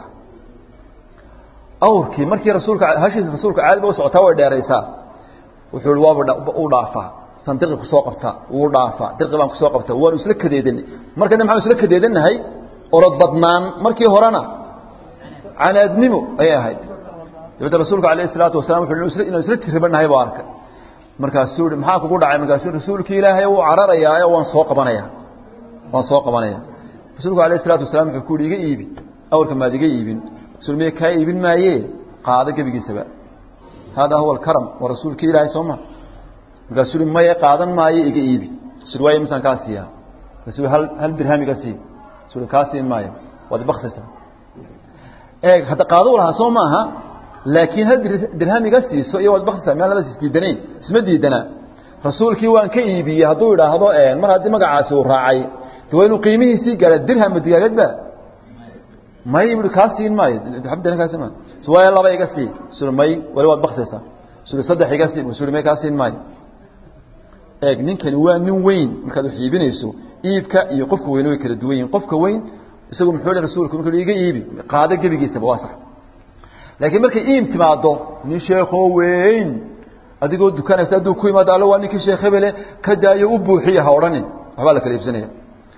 awrkii markii rasuulka hashiisa rasuulka caadiba u socotaa way dheeraysaa wuxuu i waaba u dhaafaa san dirqi kusoo qabta wuu dhaafaa dirqi baan kusoo qabta waanu isla kadeedanay markana maxaanu isla kadeedanahay orod badnaan markii horena canaadnimo ayay ahayd dabeetna rasuulka alayh isalaatu wasalam wuxuu inaan isla jirribanahay buu arkay markaasuu i maxaa kugu dhacay markaasuu rasuulkii ilaahay wuu cararayaayo waan soo qabanaya waan soo qabanaya rasuulku alayh isalaatu wasalaam wuxuu ku yihi iga iibi awrka maad iga iibin rasul miya kaa iibin maaye qaado gebigiisaba haadaa huwa alkaram waa rasuulkii ilaahay sooma markaasuu i maya qaadan maayo iga iibi rasul waaye misaan kaa siiyaa markaasuu hal hal dirham iga sii rasul kaa siin maayo waad baktisa eeg hadda qaado lahaa soo maaha laakiin hal dirham iga siiso iyo waad baktisa meel labas isdiidanayn isma diidanaa rasuulkii waan ka iibiyey hadduu idhaahdo mar haddii magacaasi uu raacay de waa inuu qiimihiisii gaara dirham digaagadba may bui kaa siin maayo kaa siin maayo waaya laba iga sii sui may wali waad baktaysaa sui saddex iga sii sui may kaa siin maayo eeg ninkani waa nin weyn markaad wax iibinayso iibka iyo qofka weyne way kala duwan yihin qofka weyn isagu muxuu hi rasuulku markuu iga iibi qaado gebigiisaba waa sax laakiin markay iib timaado nin sheekoo weyn adigoo dukanaysa hadduu ku yimaado allo waa ninkii sheekh hebele ka daayo u buuxiya ha odhanin waxbaa la kala iibsanaya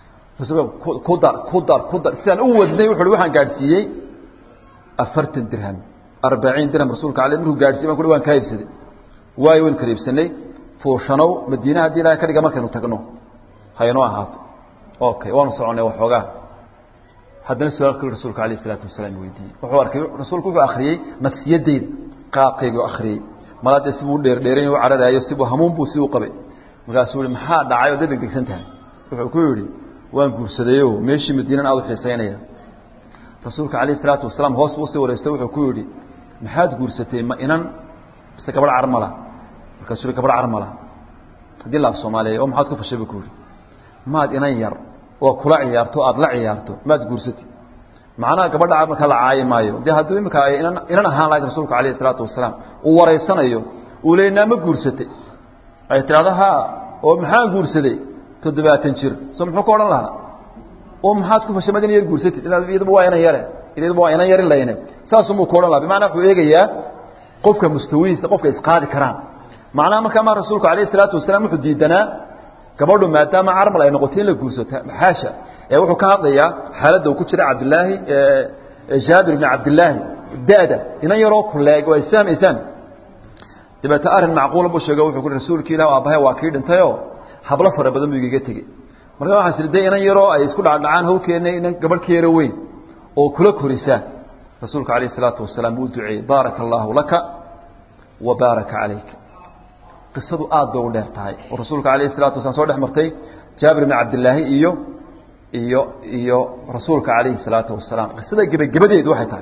ku dar ku dar ku dar sidaan u wadnay wuxu uhi waxaan gaadhsiiyey afartan dirham arbaciin dirham rasuulka ale markuu gaadhsiiy ban ku waan kaa iibsaday waayo waynu kala iibsanay fuushanow madiina haddii ilahay ka dhiga markaynu tagno haynoo ahaato okay waanu soconay waxoogaa haddana su-aal kale rasuulka alayh isalaatu wasalaam weydiiyey wuxuu arkay rasuulku wuxuu akhriyey nafsiyadeyda qaabkaygu akhriyey malaadee sibuu dheerdheeran u cararaayo sibuu hamuun buu si u qabay markaasuu i maxaa dhacay oo da degdegsan tahay wuxuu ku yidhi waan guursadayo meeshii madiinan aad u xiisaynaya rasuulka calayh isalaatu wasalaam hoos buu usii wareysta wuxuu ku yidhi maxaad guursatay ma inan mise gabadh carmala markaasuu yihi gabadh carmala haddii laaf soomaaliya oo maxaad ku fashay buu ku yidhi maad inan yar oo kula ciyaarto aada la ciyaarto maad guursatay macnaha gabadha marka la caayi maayo dee hadduu iminka ay inan inan ahaan lahayd rasuulka calayh isalaatu wasalaam uu wareysanayo uu leynaa ma guursatay ay tidhahdo ha oo maxaan guursaday toddobaatan jir so muxuu ka odhan lahaa oo maxaad ku fashay mad ina yar guursatid iyaduba waa inan yare iyaduba waa inan yarin layne saasumuu ka odhan laha bimacnaa wuxuu eegayaa qofka mustawihiisa qofka isqaadi karaan macnaha markaa ma rasuulku alayh isalaatu wasalaam wuxuu diidanaa gabadhu maadaama carmal ay noqotay in la guursato xaasha ee wuxuu ka hadlayaa xaaladda uu ku jira cabdilaahi jaabir bni cabdilaahi da-da inan yaroo kuleeg oo ay fahmaysaan dabeete arrin macquula buu sheego wuxuu ku rasuulki ilah aabbahay waa kii dhintayoo hablo fara badan buu igaga tegey marka waxaan siri de inan yaroo ay isku dhacdhacaan hawkeenna inan gabadh ka yaro weyn oo kula korisaan rasuulka alayh isalaatu wasalaam uu duceeyey baaraka allaahu laka wa baaraka calayka qisadu aad bay u dheer tahay oo rasuulka alayh isalatu wasalaam soo dhex martay jaabir bni cabdilaahi iyo iyo iyo rasuulka calayhi salaatu wasalaam qisada gebagabadeedu waxay tahay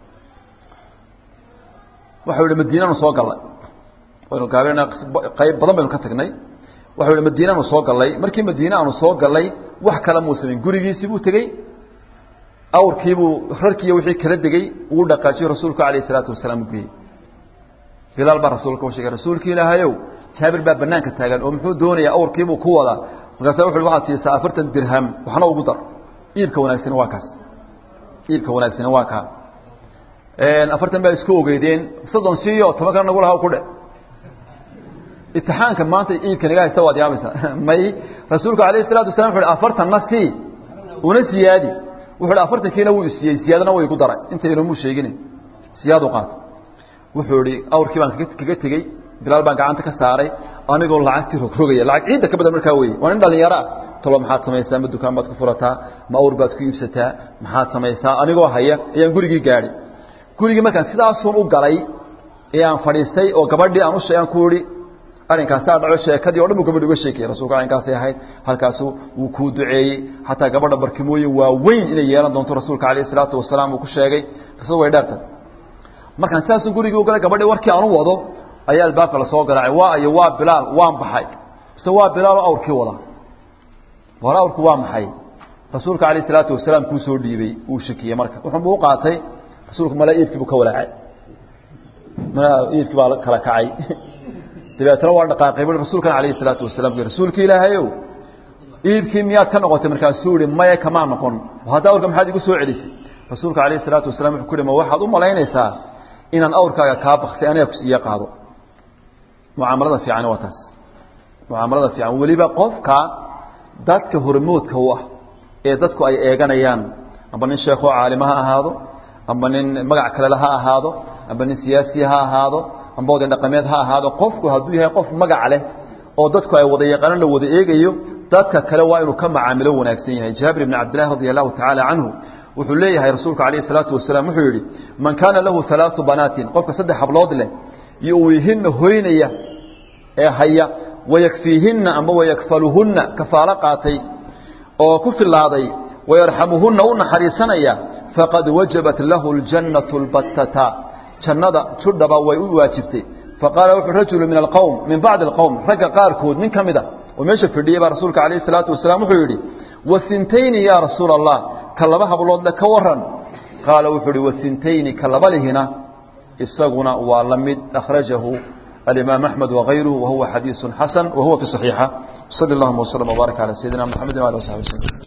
waxau yihi madiinanu soo gallay waynu gaabena qayb badan baynu ka tagnay waxau yihi madiinaanu soo gallay markii madiine aanu soo gallay wax kale muu samayn gurigiisii buu tegey awrkiibuu rarkiiyo wixii kala degey uu dhaqaajiyo rasuulku alayh isalaatu wasalaam u geeyey bilaal baa rasuulka u sheegay rasuulki ilaahayow jaabir baa banaanka taagan oo muxuu doonayaa awrkiibuu ku wadaa markaasa wuxu waxaad siisaa afartan dirham waxna ugu dar iibka wanaagsani waa kaas iibka wanaagsani waa kaa afartan baa isku ogeydeen soddon siiyo toban kana nagu laha ku dhe itixaanka maanta iibka naga haysta waad yaabaysaa may rasuulku alayh isalatu wasalam wuxu uhi afartanna sii una siyaadi wuxu uhi afartankiina wuu isiiyey siyaadana way igu daray intayna muu sheegin siyaadu qaata wuxuu ihi awrkii baan kaga tegey bilaal baan gacanta ka saaray anigoo lacagtii rogrogaya lacag ciidda ka badan markaa weye waa nin dhallinyaro ah talo maxaad samaysaa ma dukaan baad ku furataa ma awr baad ku iibsataa maxaad samaysaa anigoo haya ayaan gurigii gaadhi gurigii markaan sidaasuun u galay ee aan fadhiistay oo gabadhii aan ushe aan ku ihi arinkaasaa dhaco sheekadii o dhan buu gabadhi uga sheekayey rasulka arrinkaasay ahayd halkaasu wuu kuu duceeyey xataa gabadha barkimooyin waa weyn inay yeelan doonto rasuulka calayh isalaatu wasalaam uu ku sheegay rasul way dheertay markaan sidaasu gurigii u galay gabadhii warkii aan u wado ayaa albaabka lasoo garaacay waa iyo waa bilaal waan baxay mise waa bilaal oo awrkii wada war awrku waa maxay rasuulka calayh isalaatu wasalaam kuu soo dhiibey uu shakiyey marka wuxuunbu u qaatay rasuulku mala iibkii buu ka walaacay mala iibkii baa kala kacay dabeetna waa dhaqaaqay bui rasuulkan calayhi salaatu wasalaam rasuulka ilaahayow iibkii miyaad ka noqotay markaasuu ihi maya kamaa noqon hadda awrka maxaad igu soo celisay rasuulka calayhi salaatu wasalam wuxuu ku yihi ma waxaad u malaynaysaa inaan awrkaaga kaa baktay aniga kusiiya qaado mucaamalada fiicani waa taas mucaamalada fiican weliba qofka dadka hormoodka u ah ee dadku ay eeganayaan amba nin sheekoo caalima ha ahaado amba nin magac kalele ha ahaado amba nin siyaasi ha ahaado amba oday dhaqameed ha ahaado qofku hadduu yahay qof magac leh oo dadku ay wada yaqaano la wada eegayo dadka kale waa inuu ka macaamilo wanaagsan yahay jaabir ibn cabdillahi radi allahu tacaala canhu wuxuu leeyahay rasuulka calayhi salaatu wasalaam wuxuu yidhi man kaana lahu halaatu banaatin qofka saddex hablood leh yuwihinna hoynaya ee haya wayakfiihinna amba wayakfaluhunna kafaalo qaatay oo ku filaaday wayarxamuhunna u naxariisanaya faqad wajabat lahu ljannatu lbattata jannada judhaba way u waajibtay faqaala wuxuu rajulu min alqowm min bacdi alqowm ragga qaarkood nin ka mid a oo meesha fadhiyey baa rasuulka calayhi salaatu wasalaam wuxuu yidhi wasintayni yaa rasuula allah ka laba habloodle ka waran qaala wuxuu ihi wasintayni ka laba lihina isaguna waa la mid akhrajahu alimaam axmed wagayruhu wahuwa xadiisu xasan wahuwa fi صaxiixa sali اllahuma wslm wbaarak calى sayidina mxamedi wali w saxbi wslm